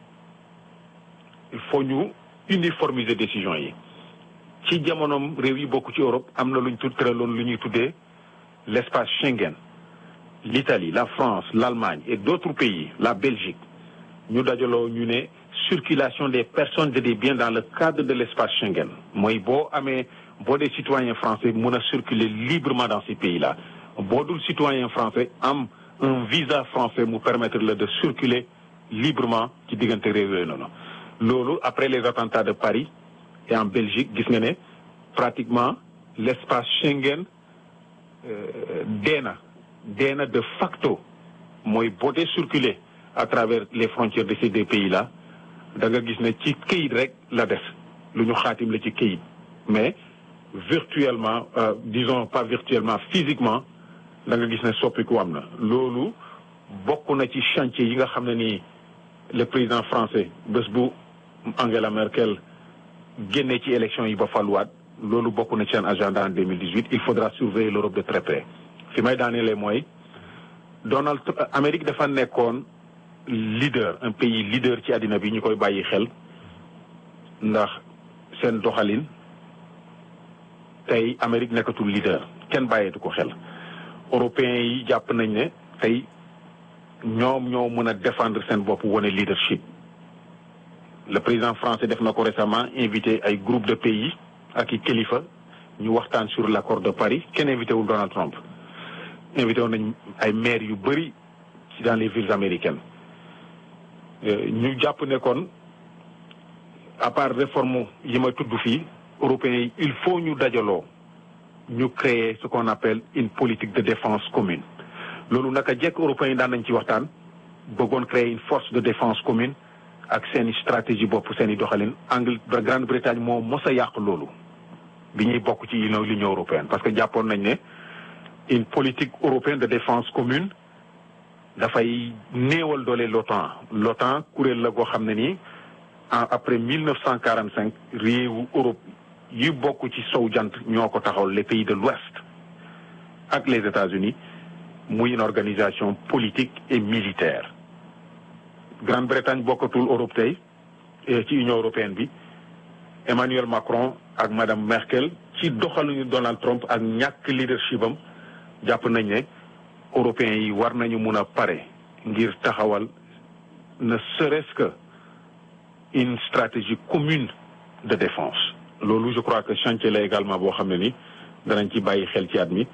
il faut ñu uniformiser décision yi ci jamonoom réew yi bokk ci Europe am na lu ñu tudd tëraloon lu ñuy tuddee l'espace Schengen l'Italie la France l'Allemagne et d'autres pays la Belgique ñu dajaloo ñu ne circulation des personnes et des biens dans le cadre de l'espace Schengen mooy boo amee boo dee citoyen français mën a circuler librement dans ces pays-là boo dul citoyen français am un visa français mu permettre la de circuler librement ci diggante réew yooyu noonu loolu après les attentats de Paris et en Belgique gis nga ne pratiquement l'espace Schengen dee na dee na de facto mooy boo dee circuler à travers les frontières de ces deux pays là da nga gis ne ci këyit rek la des lu ñu xaatim la ci këyit mais virtuellement euh, disons pas virtuellement physiquement da nga gis ne soppiku am na loolu bokk na ci chantier yi nga xam ne nii le président français bés bu Angela Merkel génnee ci élection yi ba faluwaat loolu bokk na ci seen agenda en 2018 il faudra surveiller l'Europe de très près fi may daanelee mooy Donald Amérique dafa nekkoon leader un pays leader ci àddina bi ñu koy bàyyi xel ndax seen doxalin tey Amérique nekkatul leader kenn bàyyeetu ko xel européens yi jàpp nañ ne tey ñoom ñoo mën a défendre seen bopp wane leadership le président français def na ko récemment invité ay groupe de pays ak i kilifa ñu waxtaan sur l'accord de Paris kenn invité wul Donald Trump invité woon nañ ay maires yu bëri ci dans les villes américaines ñu jàpp ne kon à part réforme yi ma tudd fii européens yi il faut ñu dajaloo ñu créer ce qu'on appelle une politique de défense commune loolu naka jekk européens yi daan nañ ci waxtaan bëggoon créer une force de défense commune ak seeni stratégie bopp seeni doxalin Angle Grande-Bretagne moo mos a yàq loolu bi ñuy bokk ci union l'union européenne parce que jàppoon nañ ne une politique européenne de défense commune dafay néewal doole l'OTAN l'OTAN kuréel la goo xam ne nii après mille neuf cent quarante cinq réewu Europe yi bokk ci sow jant ñoo ko taxawal les pays de l'Ouest ak les États-Unis muy une organisation politique et militaire Grande-Bretagne bokkatul Europe tey ci Union européenne bi Emmanuel Macron ak madame Merkel ci doxaluñu Donald Trump ak ñàkk leadership am jàpp nañ ne européens yi war nañu mun a pare ngir taxawal ne serait-ce que une stratégie commune de défense loolu je crois que chantier la également boo xam ne ni danañ ci bàyyi xel ci at mi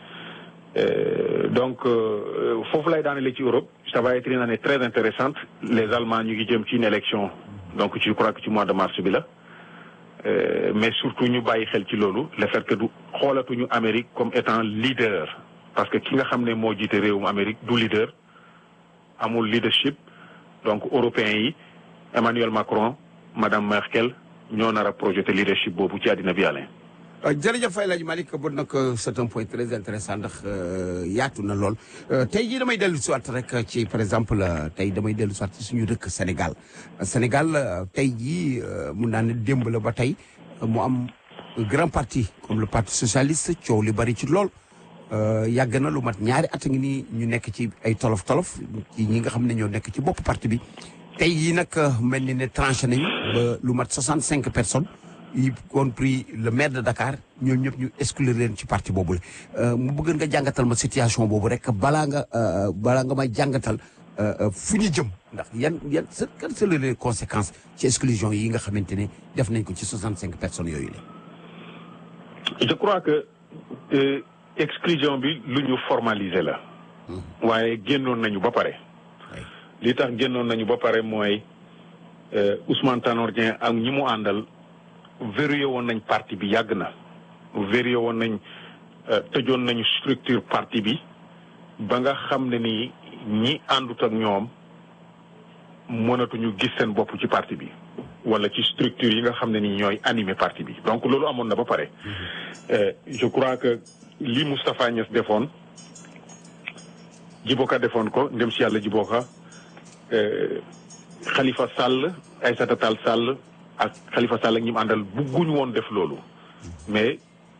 donc foofu lay daanele ci Europe ça va être une année très intéressante les Allemands ñu ngi jëm ci une élection donc je crois que ci mois de mars bi la mais surtout ñu bàyyi xel ci loolu le fait que du xoolatuñu Amérique comme étant leader parce que ki nga xam ne moo jiite réewum Amérique du leader amul leadership donc européens yi Emmanuel Macron madame Merkel ñoo nar a projeté leadership boobu ci àddina bi yàlla. jërëjëf Faye Laaj Malick bon nag c'est un point très intéressant ndax yaatu na lool tey jii damay dellu si waat rek ci par exemple tey damay dellu si waat ci suñu dëkk Sénégal Sénégal tey jii mun naa ne démb la ba tey mu am grand parti comme le parti socialiste coow li bari ci lool. yàgg na lu mat ñaari at ngi nii ñu nekk ci ay tolof tolof ci ñi nga xam ne ñoo nekk ci bopp parti bi tey jii nag mel ni ne tranché nañu ba lu mat 65 personnes y compris le maire de Dakar ñoom ñëpp ñu exclure leen ci parti boobu la mu bëgg nga jàngatal ma situation boobu rek balaa nga balaa nga may jàngatal fu ñu jëm ndax yan yan sa quelles sont les conséquences ci exclusion yi nga xamante ne def nañ ko ci 65 personnes yooyu la. je crois que. Euh... exclusion bi lu ñu formaliser la waaye génnoon nañu ba pare li tax génnoon nañu ba pare mooy Ousmane Tanor Dieng ak ñi mu àndal verrouillé woon nañ parti bi yàgg na verrouillé woon nañ tëjoon nañu structure parti bi ba nga xam ne ni ñi àndut ak ñoom mënatuñu gis seen bopp ci parti bi wala ci structure yi nga xam ne ni ñooy animer parti bi donc loolu amoon na ba pare je crois que li Moustapha Niass defoon Djiboka defoon ko ndem si yàlla Djiboka Khalifa Sall Aïssata Tall Sall ak Khalifa Sall ak ñi mu àndal bugguñu woon def loolu mais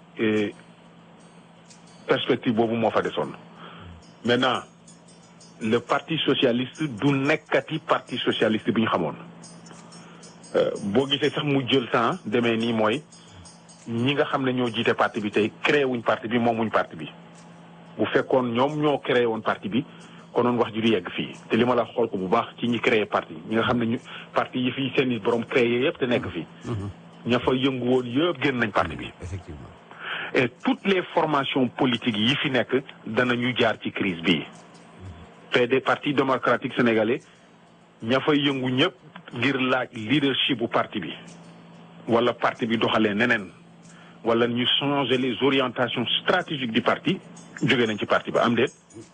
perspective boobu moo fa desoon maintenant le parti socialiste du nekkati parti socialiste bi ñu xamoon boo gisee sax mu jël temps demee nii mooy ñi nga xam ne ñoo jiite parti bi tey créé wuñ parti bi moom wuñ parti bi bu fekkoon ñoom ñoo créé woon parti bi konoon wax ji du yegg fii te li ma la xool ko bu baax ci ñi créé parti ñi nga xam ne ñu parti yi fii seen i borom créé yëpp te nekk fii. ña fa yëngu woon yëpp génn nañ parti bi. effectivement et toutes les formations politiques yi fi nekk danañu jaar ci crise bii. PD parti démocratique sénégalais ña fay yëngu ñëpp ngir laaj leadership bu parti bi wala parti bi doxalee neneen wala ñu changer les orientations stratégiques du parti jóge nañ ci parti ba am déet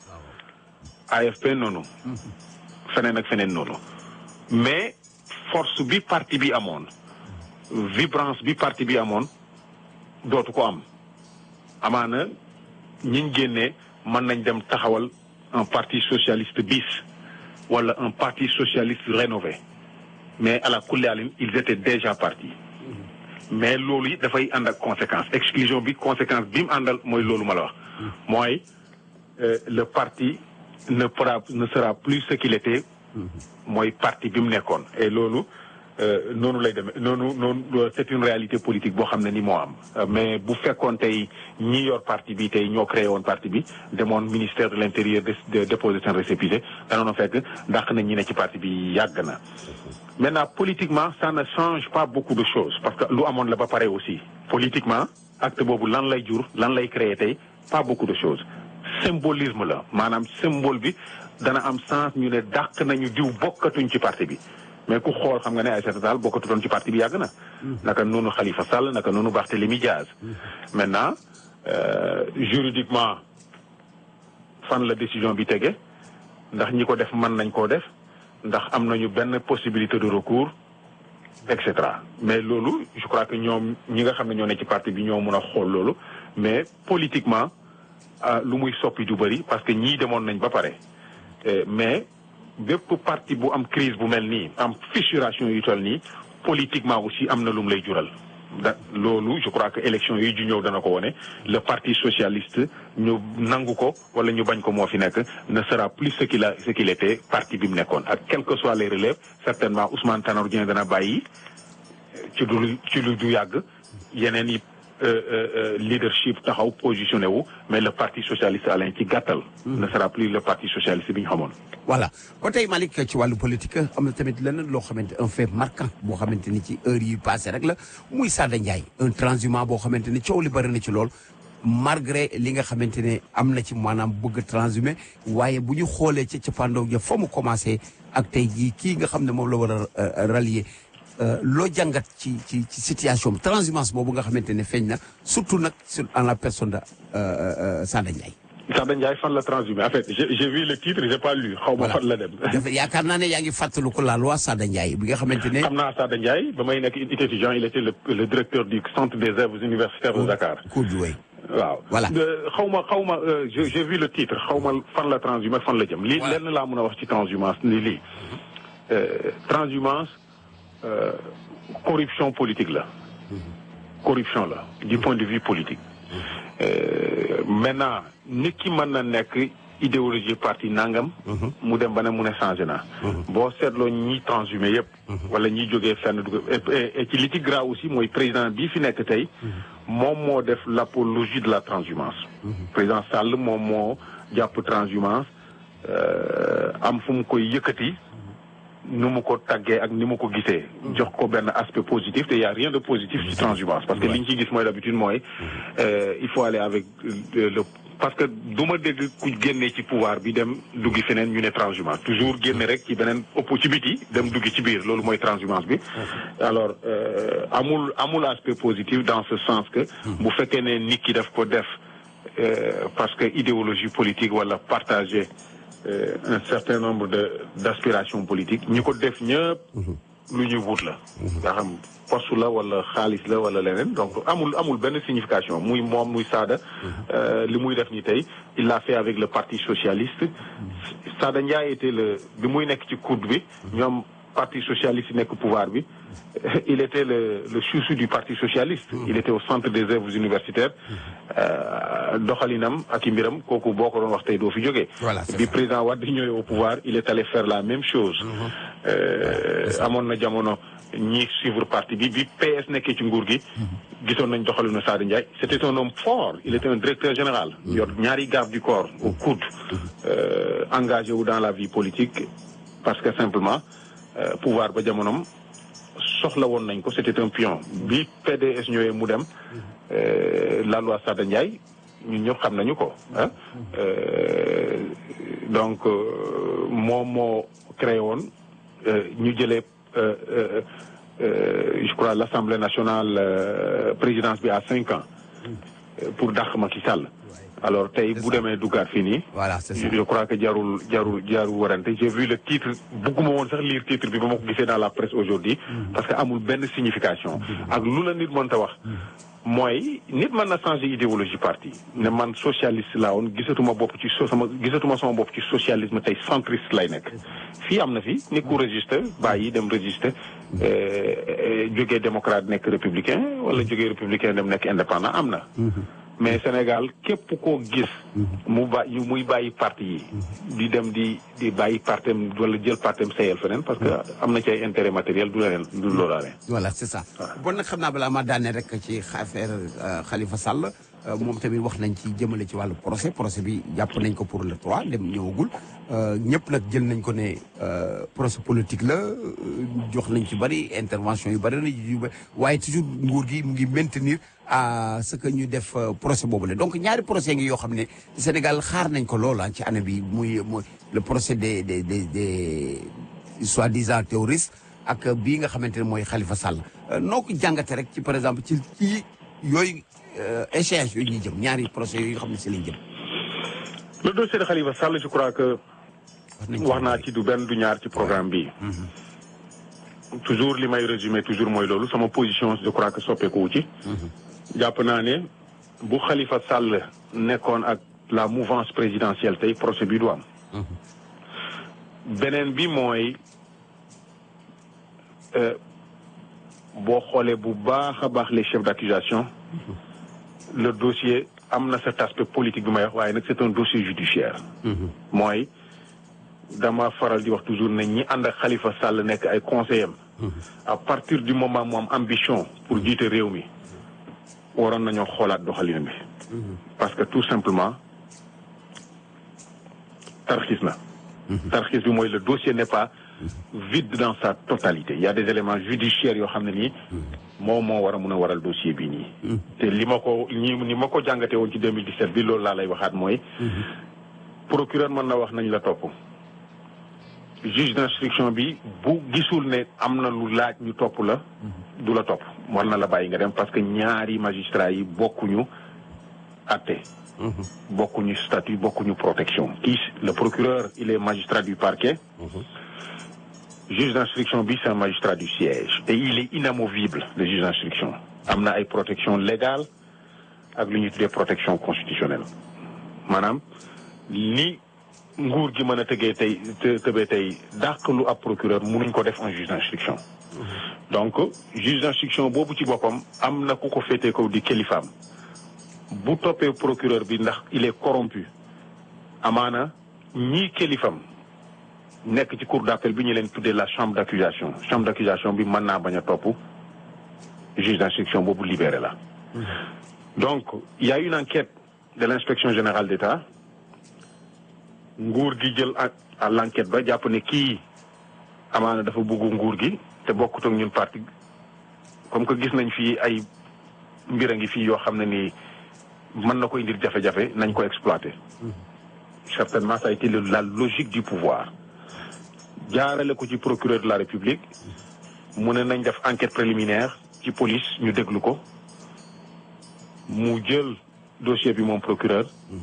AFP noonu feneen ak feneen noonu mais force bi parti bi amoon vibrance bi parti bi amoon dootu ko am amaana ñiñ génnee mën nañ dem taxawal un parti socialiste bis wala un parti socialiste rénové mais à la kulli ils étaient déjà partis mais loolu it dafay ànd ak conséquence exclusion bi conséquence bi mu àndal mooy loolu ma la wax mooy le parti ne pourra ne sera plus ce qu'il était mooy parti bi mu nekkoon et loolu noonu lay demee noonu noonu c'est une réalité politique boo xam ne ni moo am mais bu fekkoon tey ñi yor parti bi tey ñoo créé woon parti bi demoon ministère de l'intérieur de déposer seen récépissé danoon fekk dàq na ñi ne ci parti bi yàgg na maintenant politiquement ça ne change pas beaucoup de choses parce que lu amoon la ba pare aussi politiquement acte boobu lan lay jur lan lay créer tey pas beaucoup de choses symbolisme la maanaam symbole bi dana am sens ñu ne dàq nañu diw bokkatuñ ci parti bi mais ku xool xam nga ne Aïssata Tall bokkatutoon ci parti bi yàgg na naka noonu Khalifa Sall naka noonu Barthélémy Diaz maintenant juridiquement fan la décision bi tege ndax ñi ko def mën nañ koo def ndax am nañu benn possibilité de recours et cetera mais loolu je crois que ñoom ñi nga xam ne ñoo ne ci parti bi ñoo mun a xool loolu mais politiquement lu muy soppi du bëri parce que ñii demoon nañ ba pare mais bépp parti bu am crise bu mel nii am fissuration yu toll nii politiquement aussi am na lu mu lay jural da loolu je crois que élection yi ju ñëw dana ko wone le parti socialiste ñu nangu ko wala ñu bañ ko moo fi nekk ne sera plus ce qu'il a ce qu'il était parti bi mu nekkoon ak quelles que soient les relèves certainement Ousmane Tanor Dieng dana bàyyi ci du ci lu du yàgg yeneen yi leadership taxaw positionné wu mais le parti socialiste alain ci gàttal ne sera plus le parti socialiste bi ñu xamoon voilà ba tey Malick ci wàllu politique am na tamit leneen loo xamante un fait marquant boo xamante ni ci heure yi passé rek la muy Sada Ndiaye un transhumant boo xamante ni coow li bëri na ci lool malgré li nga xamante ne am na ci maanaam bëgg transhumé waaye bu ñu xoolee ca cappaandaw ja fa mu commencé ak tey jii kii nga xam ne moom la war a rallier loo jàngat ci ci ci situation bi transhumance boobu nga xamante ne feeñ na surtout nag sur en la personne de Sada Ndiaye. Sada Ndiaye fan la transhumé en fait j'ai vu le titre j'ai pas lu. xaw ma fan la dem. dafa yaakaar naa ne yaa ngi fàttaliku la loi Sada Ndiaye bi nga xamante ne. xam naa Sada Ndiaye ba may nekk étudiant il était le le directeur du centre des œuvres universitaires de Dakar. Koudoué. waaw voilà xaw ma xaw ma j'ai vu le titre xaw ma fan la transhumance fan la jëm. lii lenn laa mën a wax ci transhumance ni lii transhumance. Euh, corruption politique la corruption la du point de vue politique euh, maintenant nit ki mën na nekk idéologie parti nangam mu dem ba ne mu ne changé na boo seetloo ñi transhumé yëpp wala ñi jógee fenn dugg et ci li ci grave aussi mooy président bii fi nekk tey moom moo def l'apologie de la transhumance président Sall moom moo jàpp transhumance euh, am fu mu koy yëkkati nu mu ko taggee ak ni mu ko gisee jox ko benn aspect positif te y a rien de positif ci transhumance parce que li ñu ciy gis mooy d'habitude mooy il faut aller avec le parce que du ma dégg ku génnee ci pouvoir bi dem duggi feneen ñu ne transhumance toujours génne rek ci beneen ëpp ci biti dem duggi ci biir loolu mooy transhumance bi alors amul amul aspect positif dans ce sens que bu fekkee ne nit ki daf ko def parce que idéologie politique wala partager un certain nombre de d'aspirations politiques ñi ko def ñëpp lu ñuy wut la nga xam poste la wala xaalis la wala leneen donc amul amul benn signification muy moom muy Sada li muy def ni tey il l'a fait avec le parti socialiste Sada Ndiaye était le bi muy nekk ci coude bi ñoom parti socialiste yi nekk pouvoir bi il était le le chouchou du parti socialiste il était au centre des œuvres universitaires doxalinam ak i mbiram kooku boo ko doon wax tey doo fi jógee bi président Wade ñëwee au pouvoir il est allé faire la même chose amoon na jamono ñi suivre parti bi bi PS nekkee ci nguur gi gisoon nañ doxalinu Sada Ndiaye c'était un homme fort il était un directeur général yor ñaari garde du corps au coude engagé wu dans la vie politique parce que simplement pouvoir ba jamonom soxla woon nañ ko c'était un pion bi PDS ñëwee mu dem la loi Sada Ndiaye ñun ñëpp xam nañu ko ah donc moom moo créé woon ñu jëlee je crois l'Assemblée nationale présidence bi à cinq ans pour dàq Macky Sall alors tey bu demee duggaat fii nii voilà c'est ça je crois que jarul jarul jarul warante j'ai vu le titre bugguma woon sax lire titre bi ba ma ko gisee dans la presse aujourd'hui parce que amul benn signification ak lu la nit mënta wax mooy nit mën na changer idéologie parti ne man socialiste laa woon gisatuma bopp ci so sama gisatuma sama bopp ci socialisme tey centriste lay nekk fii am na fi nit ku résister bàyyi dem résister jógee démocrate nekk républicain wala jógee républicain dem nekk indépendant am na mais Sénégal képp koo gis mu bàyyi muy bàyyi parti yi di dem di di bàyyi partem wala jël partem sayel feneen parce que am na ci ay intérêt matériel du leneen du loolaale voilà c'est ça bon nag xam naa balaa ma daane rek ci affaire Khalifa Sall moom tamit wax nañ ci jëmale ci wàllu procès procès bi jàpp nañ ko pour le 3 dem ñëwagul ñëpp nag jël nañ ko ne procès politique la jox nañ ci bari intervention yu bari na yu bari waaye toujours nguur gi mu ngi maintenir à ce que ñu def procès boobu la donc ñaari procès ngi yoo xam ne Sénégal xaar nañ ko loola ci année bi muy muy le procès des des des des soi-disant terroristes ak bii nga xamante ne mooy Khalifa Sall noo ko jàngate rek ci par exemple ci ci yooyu échéance yooyu ñuy jëm ñaari procès yooyu nga xam ne si lañ jëm. le dossier de Khalifa Sall je crois que wax naa ci du benn du ñaar ci programme bi toujours li may résumé toujours mooy loolu sama position je crois que soppeeku wu ci. jàpp naa ne bu Khalifa Sall nekkoon ak la mouvance présidentielle tey procès bi du am. beneen bi mooy boo xoolee bu baax a baax les chefs d'accusation le dossier am na cet aspect politique bi may wax waaye nag c'est un dossier judiciaire mooy dama faral di wax toujours ne ñi ànd ak Khalifa Sall nekk ay conseillers à partir du moment mu am ambition pour jiite réew mi waroon nañoo xoolaat doxalin bi parce que tout simplement tarxis na tarxis bi mooy le dossier n'est pas vide dans sa totalité il y a des éléments judiciaires yoo xam ne nii moom moo war a mun a waral dossier bi nii te li ma ko ñi ni ma ko jàngatee woon ci 2017 bi loolu laa lay waxaat mooy procureur mën na wax nañ la topp juge d'instruction bi bu gisul ne am na lu laaj ñu topp la du la topp war na la bàyyi nga dem parce que ñaari magistrats yi bokkuñu atte bokkuñu statut bokkuñu protection kii le procureur il est magistrat du parquet juge d'instruction bi c'est un magistrat du siège et il est inamovible le juge d'instruction am na ay protection légale ak lu ñuy tuddee protection constitutionnelle maanaam li nguur gi mën a tëgee tey tëbee tey dàq lu ab procureur mënuñ ko def un juge d'instruction donc juge d'instruction boobu ci boppam am na ku ko féetee ko di kilifaam bu toppee procureur bi ndax il est corrompu amaana ñii kilifam nekk ci cour d'appel bi ñu leen tuddee la chambre d'accusation chambre d'accusation bi mën naa bañ a topp juge d'instruction boobu libéré la donc il y a une enquête de l'inspection générale d'État nguur gi jël à l'enquête ba jàpp ne kii amaana dafa bëggu nguur gi te bokkut ak ñun parti comme que gis nañ fii ay mbir a ngi fii yoo xam ne nii mën na ko indil jafe-jafe nañ ko exploiter certainement ça a été la logique du pouvoir jaarale ko ci procureur de la République mu ne nañ def enquête préliminaire ci police ñu déglu ko mu jël dossier bi moom procureur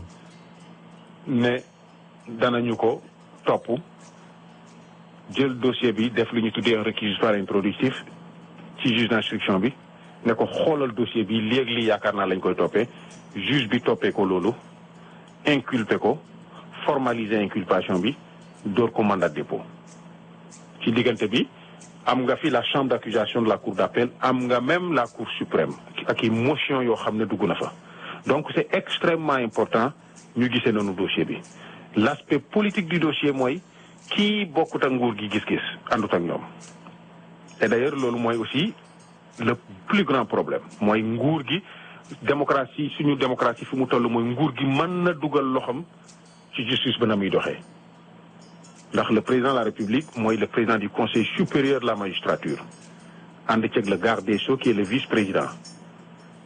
ne danañu ko topp jël dossier bi def lu ñu tuddee un réquisitoire introductif ci juge d'instruction bi ne ko xoolal dossier bi léegi lii yaakaar naa lañ koy toppee juge bi toppee ko loolu inculpé ko formaliser inculpation bi door ko mandat de dépôt ci diggante bi am nga fi la chambre d'accusation de la cour d'appel am nga même la cour suprême ak i motion yoo xam ne dugg na fa donc c'est extrêmement important ñu gisee noonu dossier bi l'aspect politique du dossier mooy kii bokkut ak nguur gi gis-gis àndut ak ñoom et d'ailleurs loolu mooy aussi le plus grand problème mooy nguur gi démocratie suñu démocratie fi mu toll mooy nguur gi mën na dugal loxam ci justice ba na muy doxee ndax le président de la république mooy le président du conseil supérieur de la magistrature ànd ceeg le garde des sceaux qui est le vice-président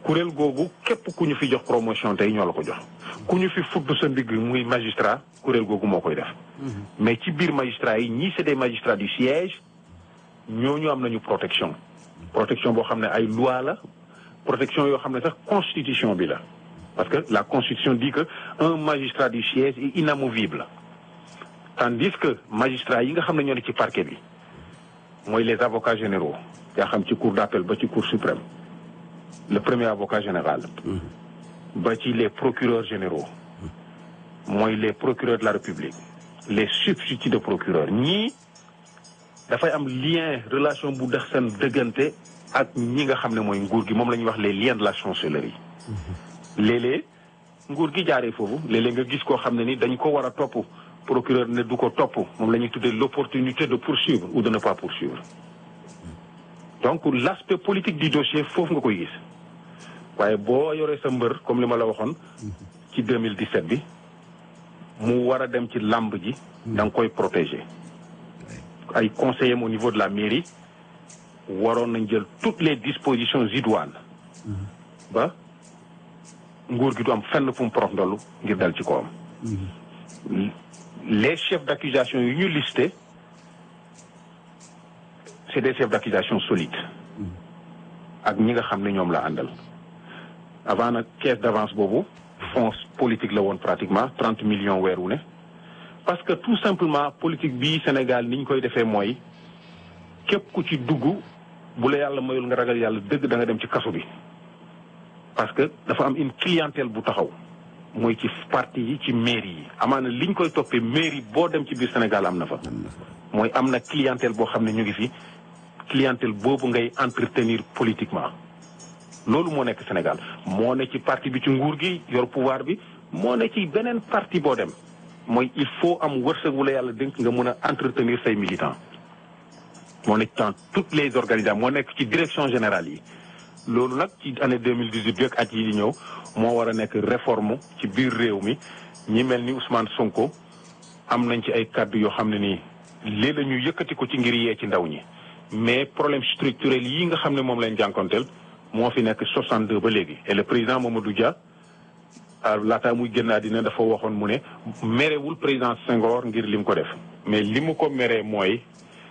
kuréel googu képp ku ñu fi jox promotion tey ñoo la ko jox ku ñu fi fudd sa ndigg muy magistrat kuréel googu moo koy def mais ci biir magistrat yi ñii c'est des magistrats du siège ñooñu am nañu protection protection boo xam ne ay loi la protection yoo xam ne sax constitution bi la parce que la constitution dit que un magistrat du siège est inamovible tandis que magistrat yi nga xam ne ñoo ne ci parquet bi mooy les avocats généraux yaa xam ci cour d'appel ba ci cour suprême le premier avocat général ba ci les procureurs généraux mooy les procureurs de la république les substituts de procureur ñii dafay am lien relation bu dex seen dëggante ak ñi nga xam ne mooy nguur gi moom la ñuy wax les liens de la chancellerie léeg-léeg nguur gi jaaree foofu léeg-léeg nga gis koo xam ne ni dañ ko war a topp procureur ne du ko topp moom la ñuy tuddee l'opportunité de poursuivre ou de ne pas poursuivre donc l'aspect politique du dossier foofu nga koy gis waaye boo yoree sa mbër comme li ma la waxoon ci 2017 bi mu war a dem ci làmb ji da nga koy protéger ay conseillers au niveau de la mairie waroon nañ jël toutes les dispositions idoines ba nguur gi du am fenn fu mu porox ndollu ngir dal ci kawam les chefs d'accusation yu ñu listé c'est des chefs d'accusation solides ak ñi nga xam ne ñoom la àndal avant nag caisse d'avance boobu fonds politique la woon pratiquement trente millions weer wu ne parce que tout simplement politique bii Sénégal ni ñu koy defee mooy képp ku ci dugg bu la yàlla mayul nga ragal yàlla dëgg da nga dem ci kaso bi parce que dafa am une clientèle bu taxaw mooy ci parti yi ci mairie yi amaana liñ koy toppee mairie boo dem ci biir Sénégal am na fa mooy am na clientèle boo xam ne ñu ngi fi clientèle boobu ngay entretenir politiquement loolu moo nekk Sénégal moo ne ci parti bi ci nguur gi yor pouvoir bi moo ne ci beneen parti boo dem mooy il faut am wërsëg wu la yàlla dénk nga mën a entretenir say militants moo nekk dans toutes les organisations moo nekk ci direction générale yi loolu nag ci année 2018 bi ak at yi di ñëw moo war a nekk réforme ci biir réew mi ñi mel ni Ousmane Sonko am nañ ci ay kàddu yoo xam ne nii lii la ñu yëkkati ko ci ngir yee ci ndaw ñi mais problème structurel yi nga xam ne moom lañ jànkonteel moo fi nekk 62 ba léegi et le président Mamadou Dia laataa muy génn àddina dafa waxoon mu ne merewul président Senghor ngir lim ko def mais li mu ko meree mooy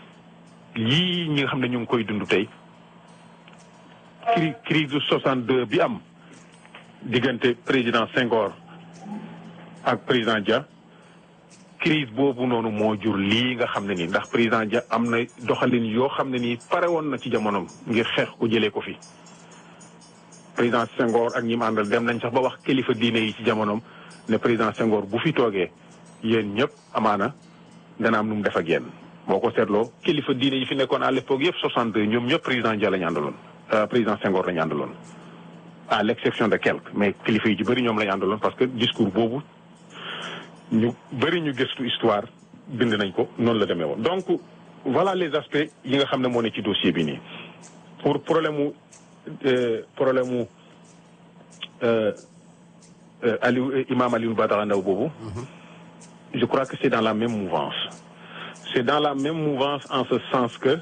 yii ñi nga xam ne ñu ngi koy dund tey cri crise 62 bi am diggante président Senghor ak président Dia crise boobu noonu moo jur lii nga xam ne nii ndax président Dia am na doxalin yoo xam ne nii pare woon na ci jamonoom ngir xeex ko jëlee ko fi président Senghor ak ñi mu àndal dem nañ sax ba wax kilifa diine yi ci jamonoom ne président Senghor bu fi toogee yéen ñëpp amaana dana am nu mu def ak yéen boo ko seetloo kilifa diine yi fi nekkoon à l'époque yëpp 62 ñoom ñëpp président Dia la ñu àndaloon président Senghor la ñu àndaloon à l'exception de quelques mais kilifa yi ci bëri ñoom la ñu àndaloon parce que discours boobu ñu bëri ñu gëstu histoire bind nañ ko noonu la demee woon. donc voilà les aspects yi nga xam ne moo ne ci dossier bi nii pour problème mu problème mu Aliou imam Aliou Badara Ndao boobu. je crois que c'est dans la même mouvance. c'est dans la même mouvance en ce sens que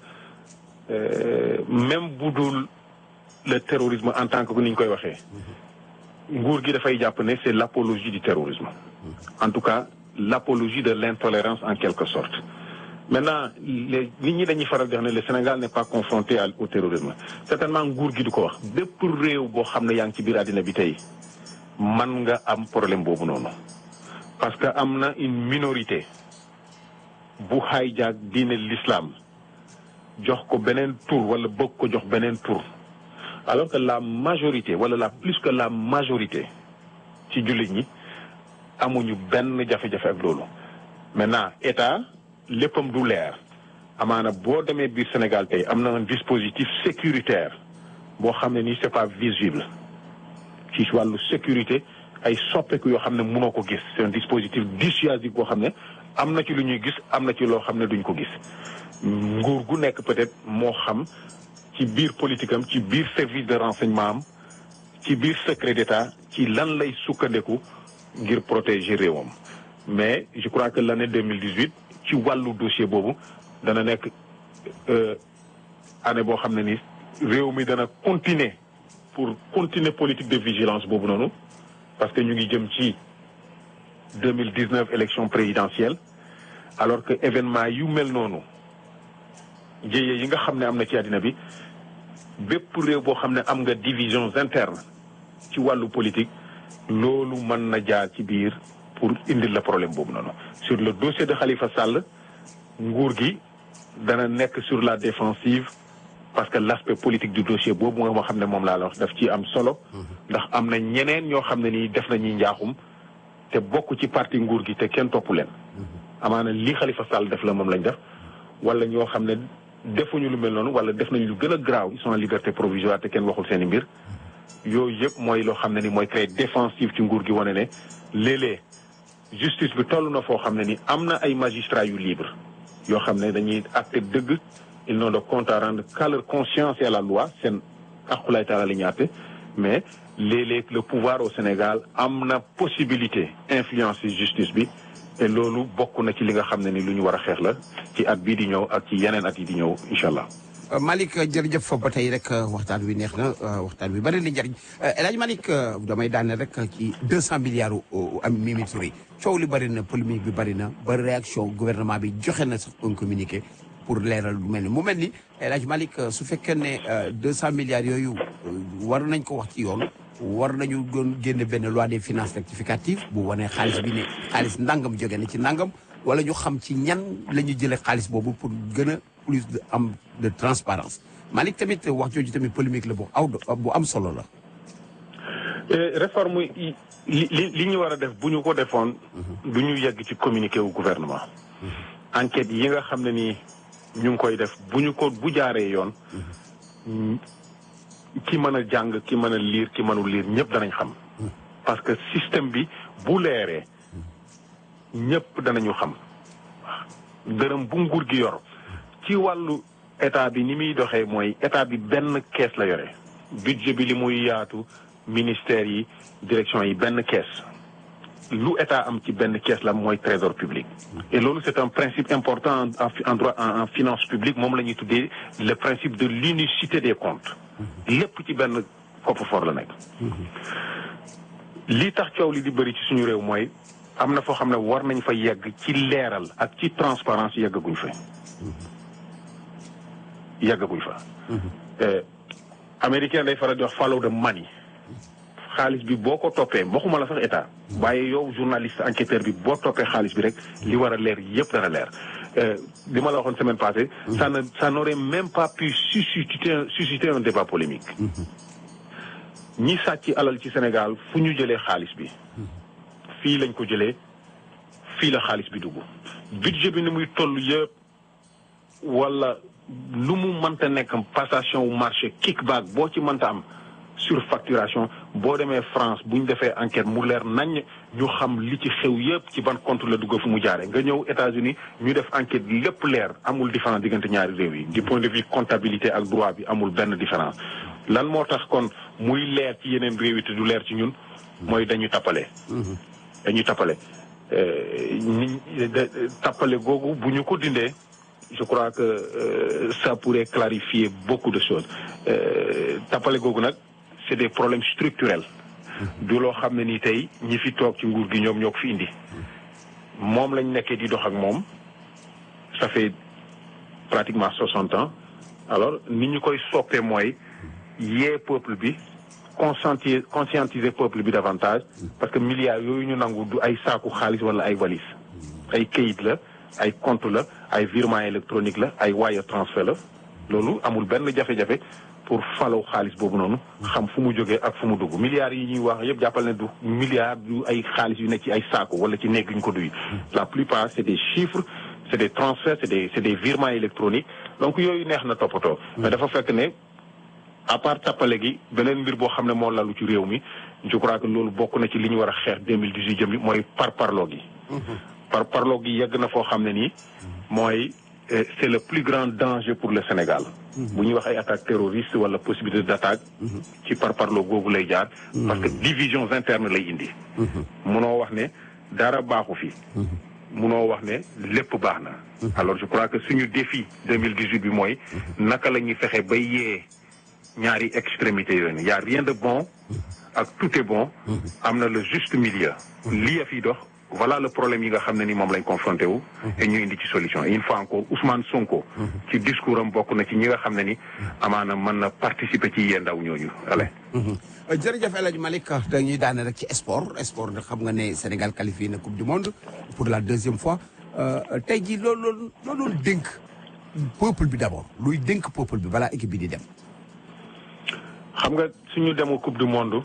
euh, même bu dul le terrorisme en tant que ni ñu koy waxee. nguur gi dafay jàpp ne c'est l'apologie du terrorisme. en tout cas l'apologie de l'intolérance en quelque sorte. maintenant les nit ñi dañuy faral di wax ne le Sénégal n'est pas confronté au terrorisme certainement nguur gi du ko wax bépp réew boo xam ne yaa ngi ci biir àddina bi tey man nga am problème boobu noonu. parce que am na une minorité. bu hijack diine l'islam jox ko beneen tour wala bëgg ko jox beneen tour alors que la majorité wala la plus que la majorité ci jullit ñi amuñu benn jafe-jafe ak loolu maintenant état léppam du leer amaana boo demee biir Sénégal tey am na un dispositif sécuritaire boo xam ne nii c'est pas visible ci wàllu sécurité ay soppeeku yoo xam ne mënoo ko gis c'est un dispositif dissuasif boo xam ne am na ci lu ñuy gis am na ci loo xam ne duñ ko gis nguur gu nekk peut-être moo xam ci biir politique am ci biir service de renseignement am ci biir secret d'État ci lan lay sukkandeku ngir protéger réewam mais je crois que l'année 2018 ci wàllu dossier boobu dana nekk année boo xam ne ni réew mi dana continuer pour continuer politique de vigilance boobu noonu parce que ñu ngi jëm ci deux mille dix neuf élection présidentielle alors que événement yu mel noonu jéyee yi nga xam ne am na ci àddina bi bépp réew boo xam ne am nga divisions internes ci wàllu politique loolu mën na jaar ci biir pour indil la problème boobu noonu sur le dossier de Khalifa Sall nguur gi dana nekk sur la défensive parce que l'aspect politique du dossier boobu nga xam ne moom laa la wax daf ci am solo ndax am na ñeneen ñoo xam ne nii def nañuy njaaxum te bokk ci parti nguur gi te kenn topp leen amaana lii Khalifa Sall def la moom lañ def wala ñoo xam ne defuñu lu mel noonu wala def nañu lu gën a graaw ils sont en liberté provisoire te kenn waxul seen i mbir yooyu yëpp mooy loo xam ne ni mooy créer défensive ci nguur gi wane ne léeg-léeg justice bi toll na foo xam ne ni am na ay magistrats yu libre yoo xam ne dañuy acte dëgg ils n'ont de compte à rendre qu'à leur conscience et à la loi seen aqulay taala la ñu àtte mais léeg-léeg le pouvoir au Sénégal am na possibilité influencer justice bi te loolu bokk na ci li nga xam ne ni lu ñu war a xeex la ci at bii di ñëw ak ci yeneen at yi di ñëw incha allah. Malick jërëjëf fa ba tey rek waxtaan wi neex na waxtaan wi bari na njariñ El Hadj Malick damay daane rek ci deux cent milliards am Mimi Touré coow li bari na polémique bi bari na ba réaction gouvernement bi joxe na sax un communiqué pour leeral lu mel ni mu mel ni El Hadj Malick su fekkee ne deux cent milliards yooyu war nañ ko wax ci yoon war nañu doon génne benn loi des finances rectificative bu wanee xaalis bi ne xaalis ndàngam jóge na ci ndàngam wala ñu xam ci ñan la ñu jëlee xaalis boobu pour gën a plus de am de transparence Malick tamit wax jooju tamit polémique la bu aw bu am solo la. réforme yi li li ñu war a def bu ñu ko defoon. du ñu yegg ci communiqué wu gouvernement. enquête yi nga xam ne ni ñu ngi koy def bu ñu ko bu jaaree yoon. ki mën a jàng ki mën a liir ki mënul liir ñëpp danañ xam. parce que système bi bu leeree ñëpp danañu xam. dërëm bu nguur gi yor. ci wàllu état bi ni muy doxee mooy état bi benn kees la yore budget bi li muy yaatu ministères yi direction yi benn kees lu état am ci benn kees la mooy trésor public. et loolu c'est un principe important en droit en finance publique moom la ñuy tuddee le principe de l'unicité des comptes. lépp ci benn coffre-fort la nekk. li tax coow li di bëri ci suñu réew mooy am na foo xam ne war nañ fa yegg ci leeral ak ci transparence yeggaguñ fa. yàggaguñ fa. américain day faral di wax follow the money. xaalis bi boo ko toppee waxuma la sax état. waaye yow journaliste enquêteur bi boo toppee xaalis bi rek li war a leer yëpp dana leer. li ma la waxoon semaine passée. ça ne ça n'aurait même pas pu susciter susciter un débat polémique. ñi sàcc alal ci Sénégal fu ñu jëlee xaalis bi. fii lañ ko jëlee fii la xaalis bi dugg. budget bi ni muy toll yëpp wala. lu mu mënta nekk passation wu marché kickback boo ci mënta am surfacturation boo demee France bu ñu defee enquête mu leer nañ ñu xam li ci xew yépp ci ban compte la dugg fu mu jaare nga ñëw États-Unis ñu def enquête lépp leer amul différence diggante ñaari réew yi du point de vue comptabilité ak droit bi amul benn différence lan moo tax kon muy leer ci yeneen réew yi te du leer ci ñun mooy dañu tappale dañu tappale ni tappale googu bu ñu ko dindee je crois que euh, ça pourrait clarifier beaucoup de choses tappale googu nag c'est des problèmes structurels du loo xam ne ni tey ñi fi toog ci nguur gi ñoom ñoo ko fi indi moom lañ nekkee di dox ak moom ça fait pratiquement soixante ans alors ni ñu koy soppee mooy yee peuple bi conscientiser conscientiser peuple bi davantage parce que milliards yooyu ñu nangu du ay saaku xaalis wala ay valise ay këyit la ay compte la ay virement électronique la ay wire transfert la loolu amul benn jafe-jafe pour falaw xaalis boobu noonu xam fu mu jógee ak fu mu dugg milliards yi ñuy wax yëpp jàppal ne du milliards du ay xaalis yu nekk ci ay saako wala ci néeg yu ñu ko duy la plupart c'est des chiffres c'est des transferts c'est des c'est des virements électroniques donc yooyu neex na toppatoo mais dafa fekk ne à part tappale gi beneen mbir boo xam ne moo lalu ci réew mi je crois que loolu bokk na ci li ñu war a xeex 2018 jëm bi mooy par parloo gi par parloo gi yegg na foo xam ne nii mooy c'est le plus grand danger pour le Sénégal bu ñuy wax ay attaques terroristes wala possibilité d'attaque ci par parloo googu lay jaar parce que divisions internes lay indi munoo wax ne dara baaxu fi munoo wax ne lépp baax na alors je crois que suñu défi 2018 bi mooy naka la ñuy fexe ba yee ñaari extrémité yooyu y a rien de bon ak tout est bon am na le juste milieu lii a fi dox voilà le problème yi nga xam ne ni moom lañ confronté wu et ñu indi ci solution et une fois encore Ousmane Sonko ci discours am bokk na ci ñi nga xam ne ni amaana mën na participer ci yee ndaw ñooñu ale jërëjëf El Hadj Malick dañuy daane rek ci sport sport da xam nga ne Sénégal qualifié na coupe du monde pour la deuxième fois tey jii loolu loolu loolu doon dénk peuple bi d'abord luy dénk peuple bi balaa équipe bi di dem. xam nga suñu demu coupe du monde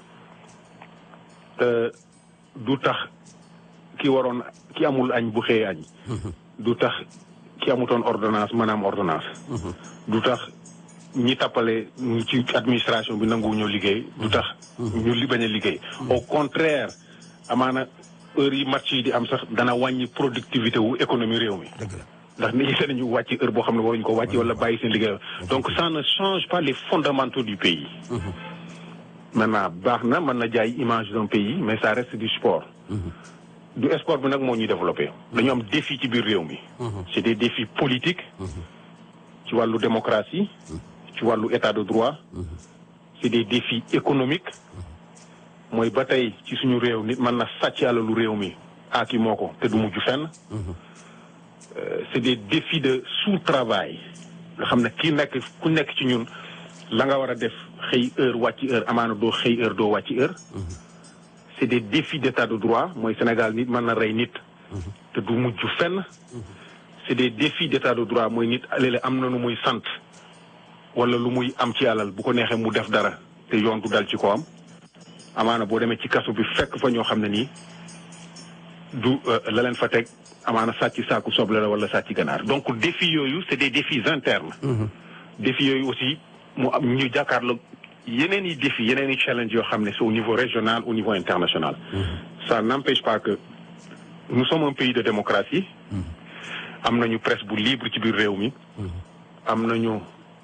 du tax ki waroon ki amul añ bu xëyee añ du tax ki amutoon ordonnance mën a am ordonnance du tax ñi tappale ñi ci administration bi nanguwu ñoo liggéey du tax ñu li bañ a liggéey au contraire amaana heure yi match yi di am sax dana wàññi productivité wu économie réew mi dëgg la. ndax nit ñi danañu wàcc heure boo xam ne waruñu ko wàcc wala bàyyi seen liggéey donc ça ne change pas les fondamentaux du pays maintenant baax na mën na jaay image d'un pays mais ça reste du sport du sport bi nag moo ñuy développé dañu am défi ci biir réew mi c'est des défis politiques ci wàllu démocratie ci wàllu état de droit c'est des défis économiques mooy ba tey ci suñu réew nit mën na sàcc alalu réew mi aaki moo ko te du mujj fenn c'est des défis de sous-travail nga xam ne kii nekk ku nekk ci ñun la nga war a def xëy heure wàcc heure amaana doo xëy heure doo wàcc heure c'est des défis d'état de droit mooy Sénégal nit mën na rey nit te du mujj fenn c'est des défis d'état de droit mooy nit léeg-léeg am na lu muy sant wala lu muy am ci alal bu ko neexee mu def dara te yoon du dal ci ko am amaana boo demee ci kaso bi fekk fa ñoo xam ne nii du la leen fa teg amaana sàcc saaku soble la wala sàcc ganaar donc défis yooyu c'est des défis internes défis yooyu aussi mu am ñu jàkkaarloo yeneen i défis yeneen i challenge yoo xam ne c'est au niveau régional au niveau international ça n'empêche pas que nous sommes un pays de démocratie am nañu presse bu libre ci biir réew mi am nañu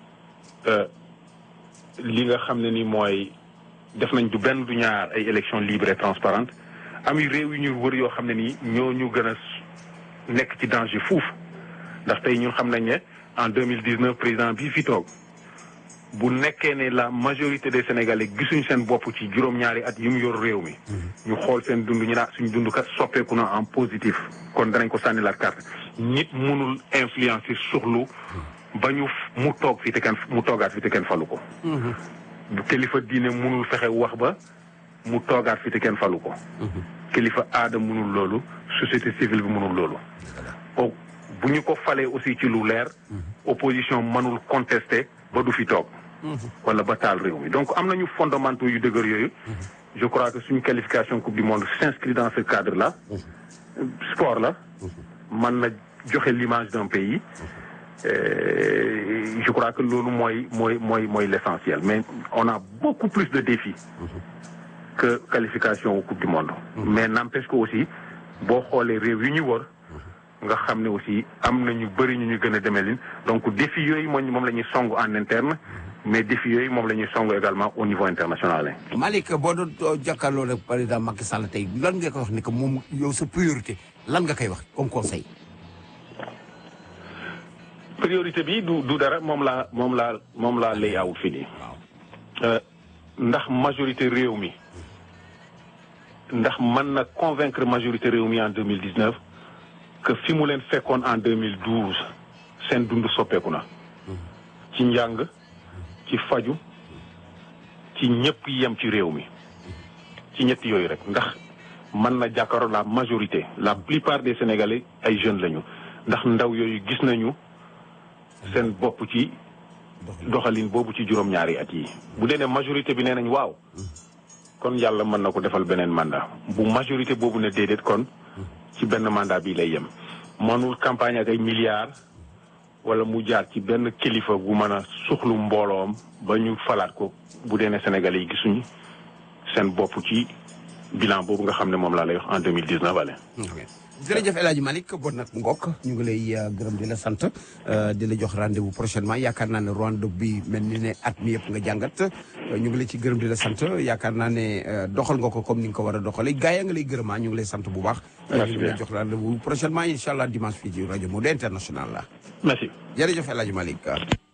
li nga xam ne ni mooy def nañ du benn du ñaar ay élections libres et transparentes am yu réew yu ñu wër yoo xam ne nii ñoo ñu gën a nekk ci danger fuuf ndax tey ñun xam nañ ne en deux mille dix neuf président bii fi toog bu nekkee ne la majorité des sénégalais gisuñ seen bopp ci juróom-ñaari at yi mu yor réew mi. ñu xool seen dund ñu naa suñ dund kat soppeeku na en positif. kon danañ ko sànni la carte nit mënul influencer suxlu ba ñu mu toog fi te kenn mu toogaat fi te kenn falu ko. bu kilifa diine mënul fexe wax ba mu toogaat fi te kenn falu ko. kilifa aada mënul loolu société civile bi mënul loolu. o bu ñu ko falee aussi ci lu leer. opposition mënul contester ba du fi toog. wala ba taal réew mi donc am nañu fondamentaux yu dëgër yooyu. je crois que suñu qualification coupe du monde s'inscrit dans ce cadre là. sport la. mën na joxe l'image d'un pays. je crois que loolu mooy mooy mooy mooy l'essentiel mais on a beaucoup plus de défis. que qualification au coupe du monde. mais n'empêche que aussi boo xoolee réew yi ñu wër. nga xam ne aussi am na ñu bëri ñu ñu gën a demelin donc défi yooyu moom moom la ñuy song en interne mais défi yooyu moom la ñuy song également au niveau international. Malick boo doon jàkkaarloo rek président Macky Sall tey lan nga koy wax ni que moom yow sa priorité lan nga koy wax comme conseil. priorité bi du du dara moom laa moom laa moom laa lay awut fii nii. ndax majorité réew mi ndax mën na convaincre majorité réew mi en deux mille dix neuf que fi mu leen fekkoon en 2012 seen dund soppeeku na ci njàng ci faju ci ñëpp yem ci réew mi ci ñett yooyu rek ndax mën na jàkkaaroo la majorité la plupart des sénégalais ay jeunes lañu ndax ndaw yooyu gis nañu seen bopp ci doxalin boobu ci juróom-ñaari at yi bu dee ne majorité bi nee nañ waaw kon yàlla mën na ko defal beneen mandat bu majorité boobu ne déedéet kon ci benn mandat bi lay yem mënul campagne ak ay milliards wala mu jaar ci benn kilifa bu mën a suxlu mbooloom ba ñu falaat ko bu dee ne Sénégalais yi gisuñu seen bopp ci bilan boobu nga xam ne moom laa lay wax en deux mille dix neuf ale jërëjëf El Hadj Malick bon nag ngokk ñu ngi lay gërëm di la sant di la jox rendez-vous prochainement yaakaar naa ne Rwanda bi mel ni ne at mi yëpp nga jàngat ñu ngi lay ci gërëm di la sant yaakaar naa ne doxal nga ko comme ni nga ko war a doxalee gars yi nga lay gërëmaa ñu ngi lay sant bu baax. ñu ngi lay jox rendez-vous prochainement incha allah dimanche fii ci rajo Modou International la. merci jërëjëf El Hadj Malick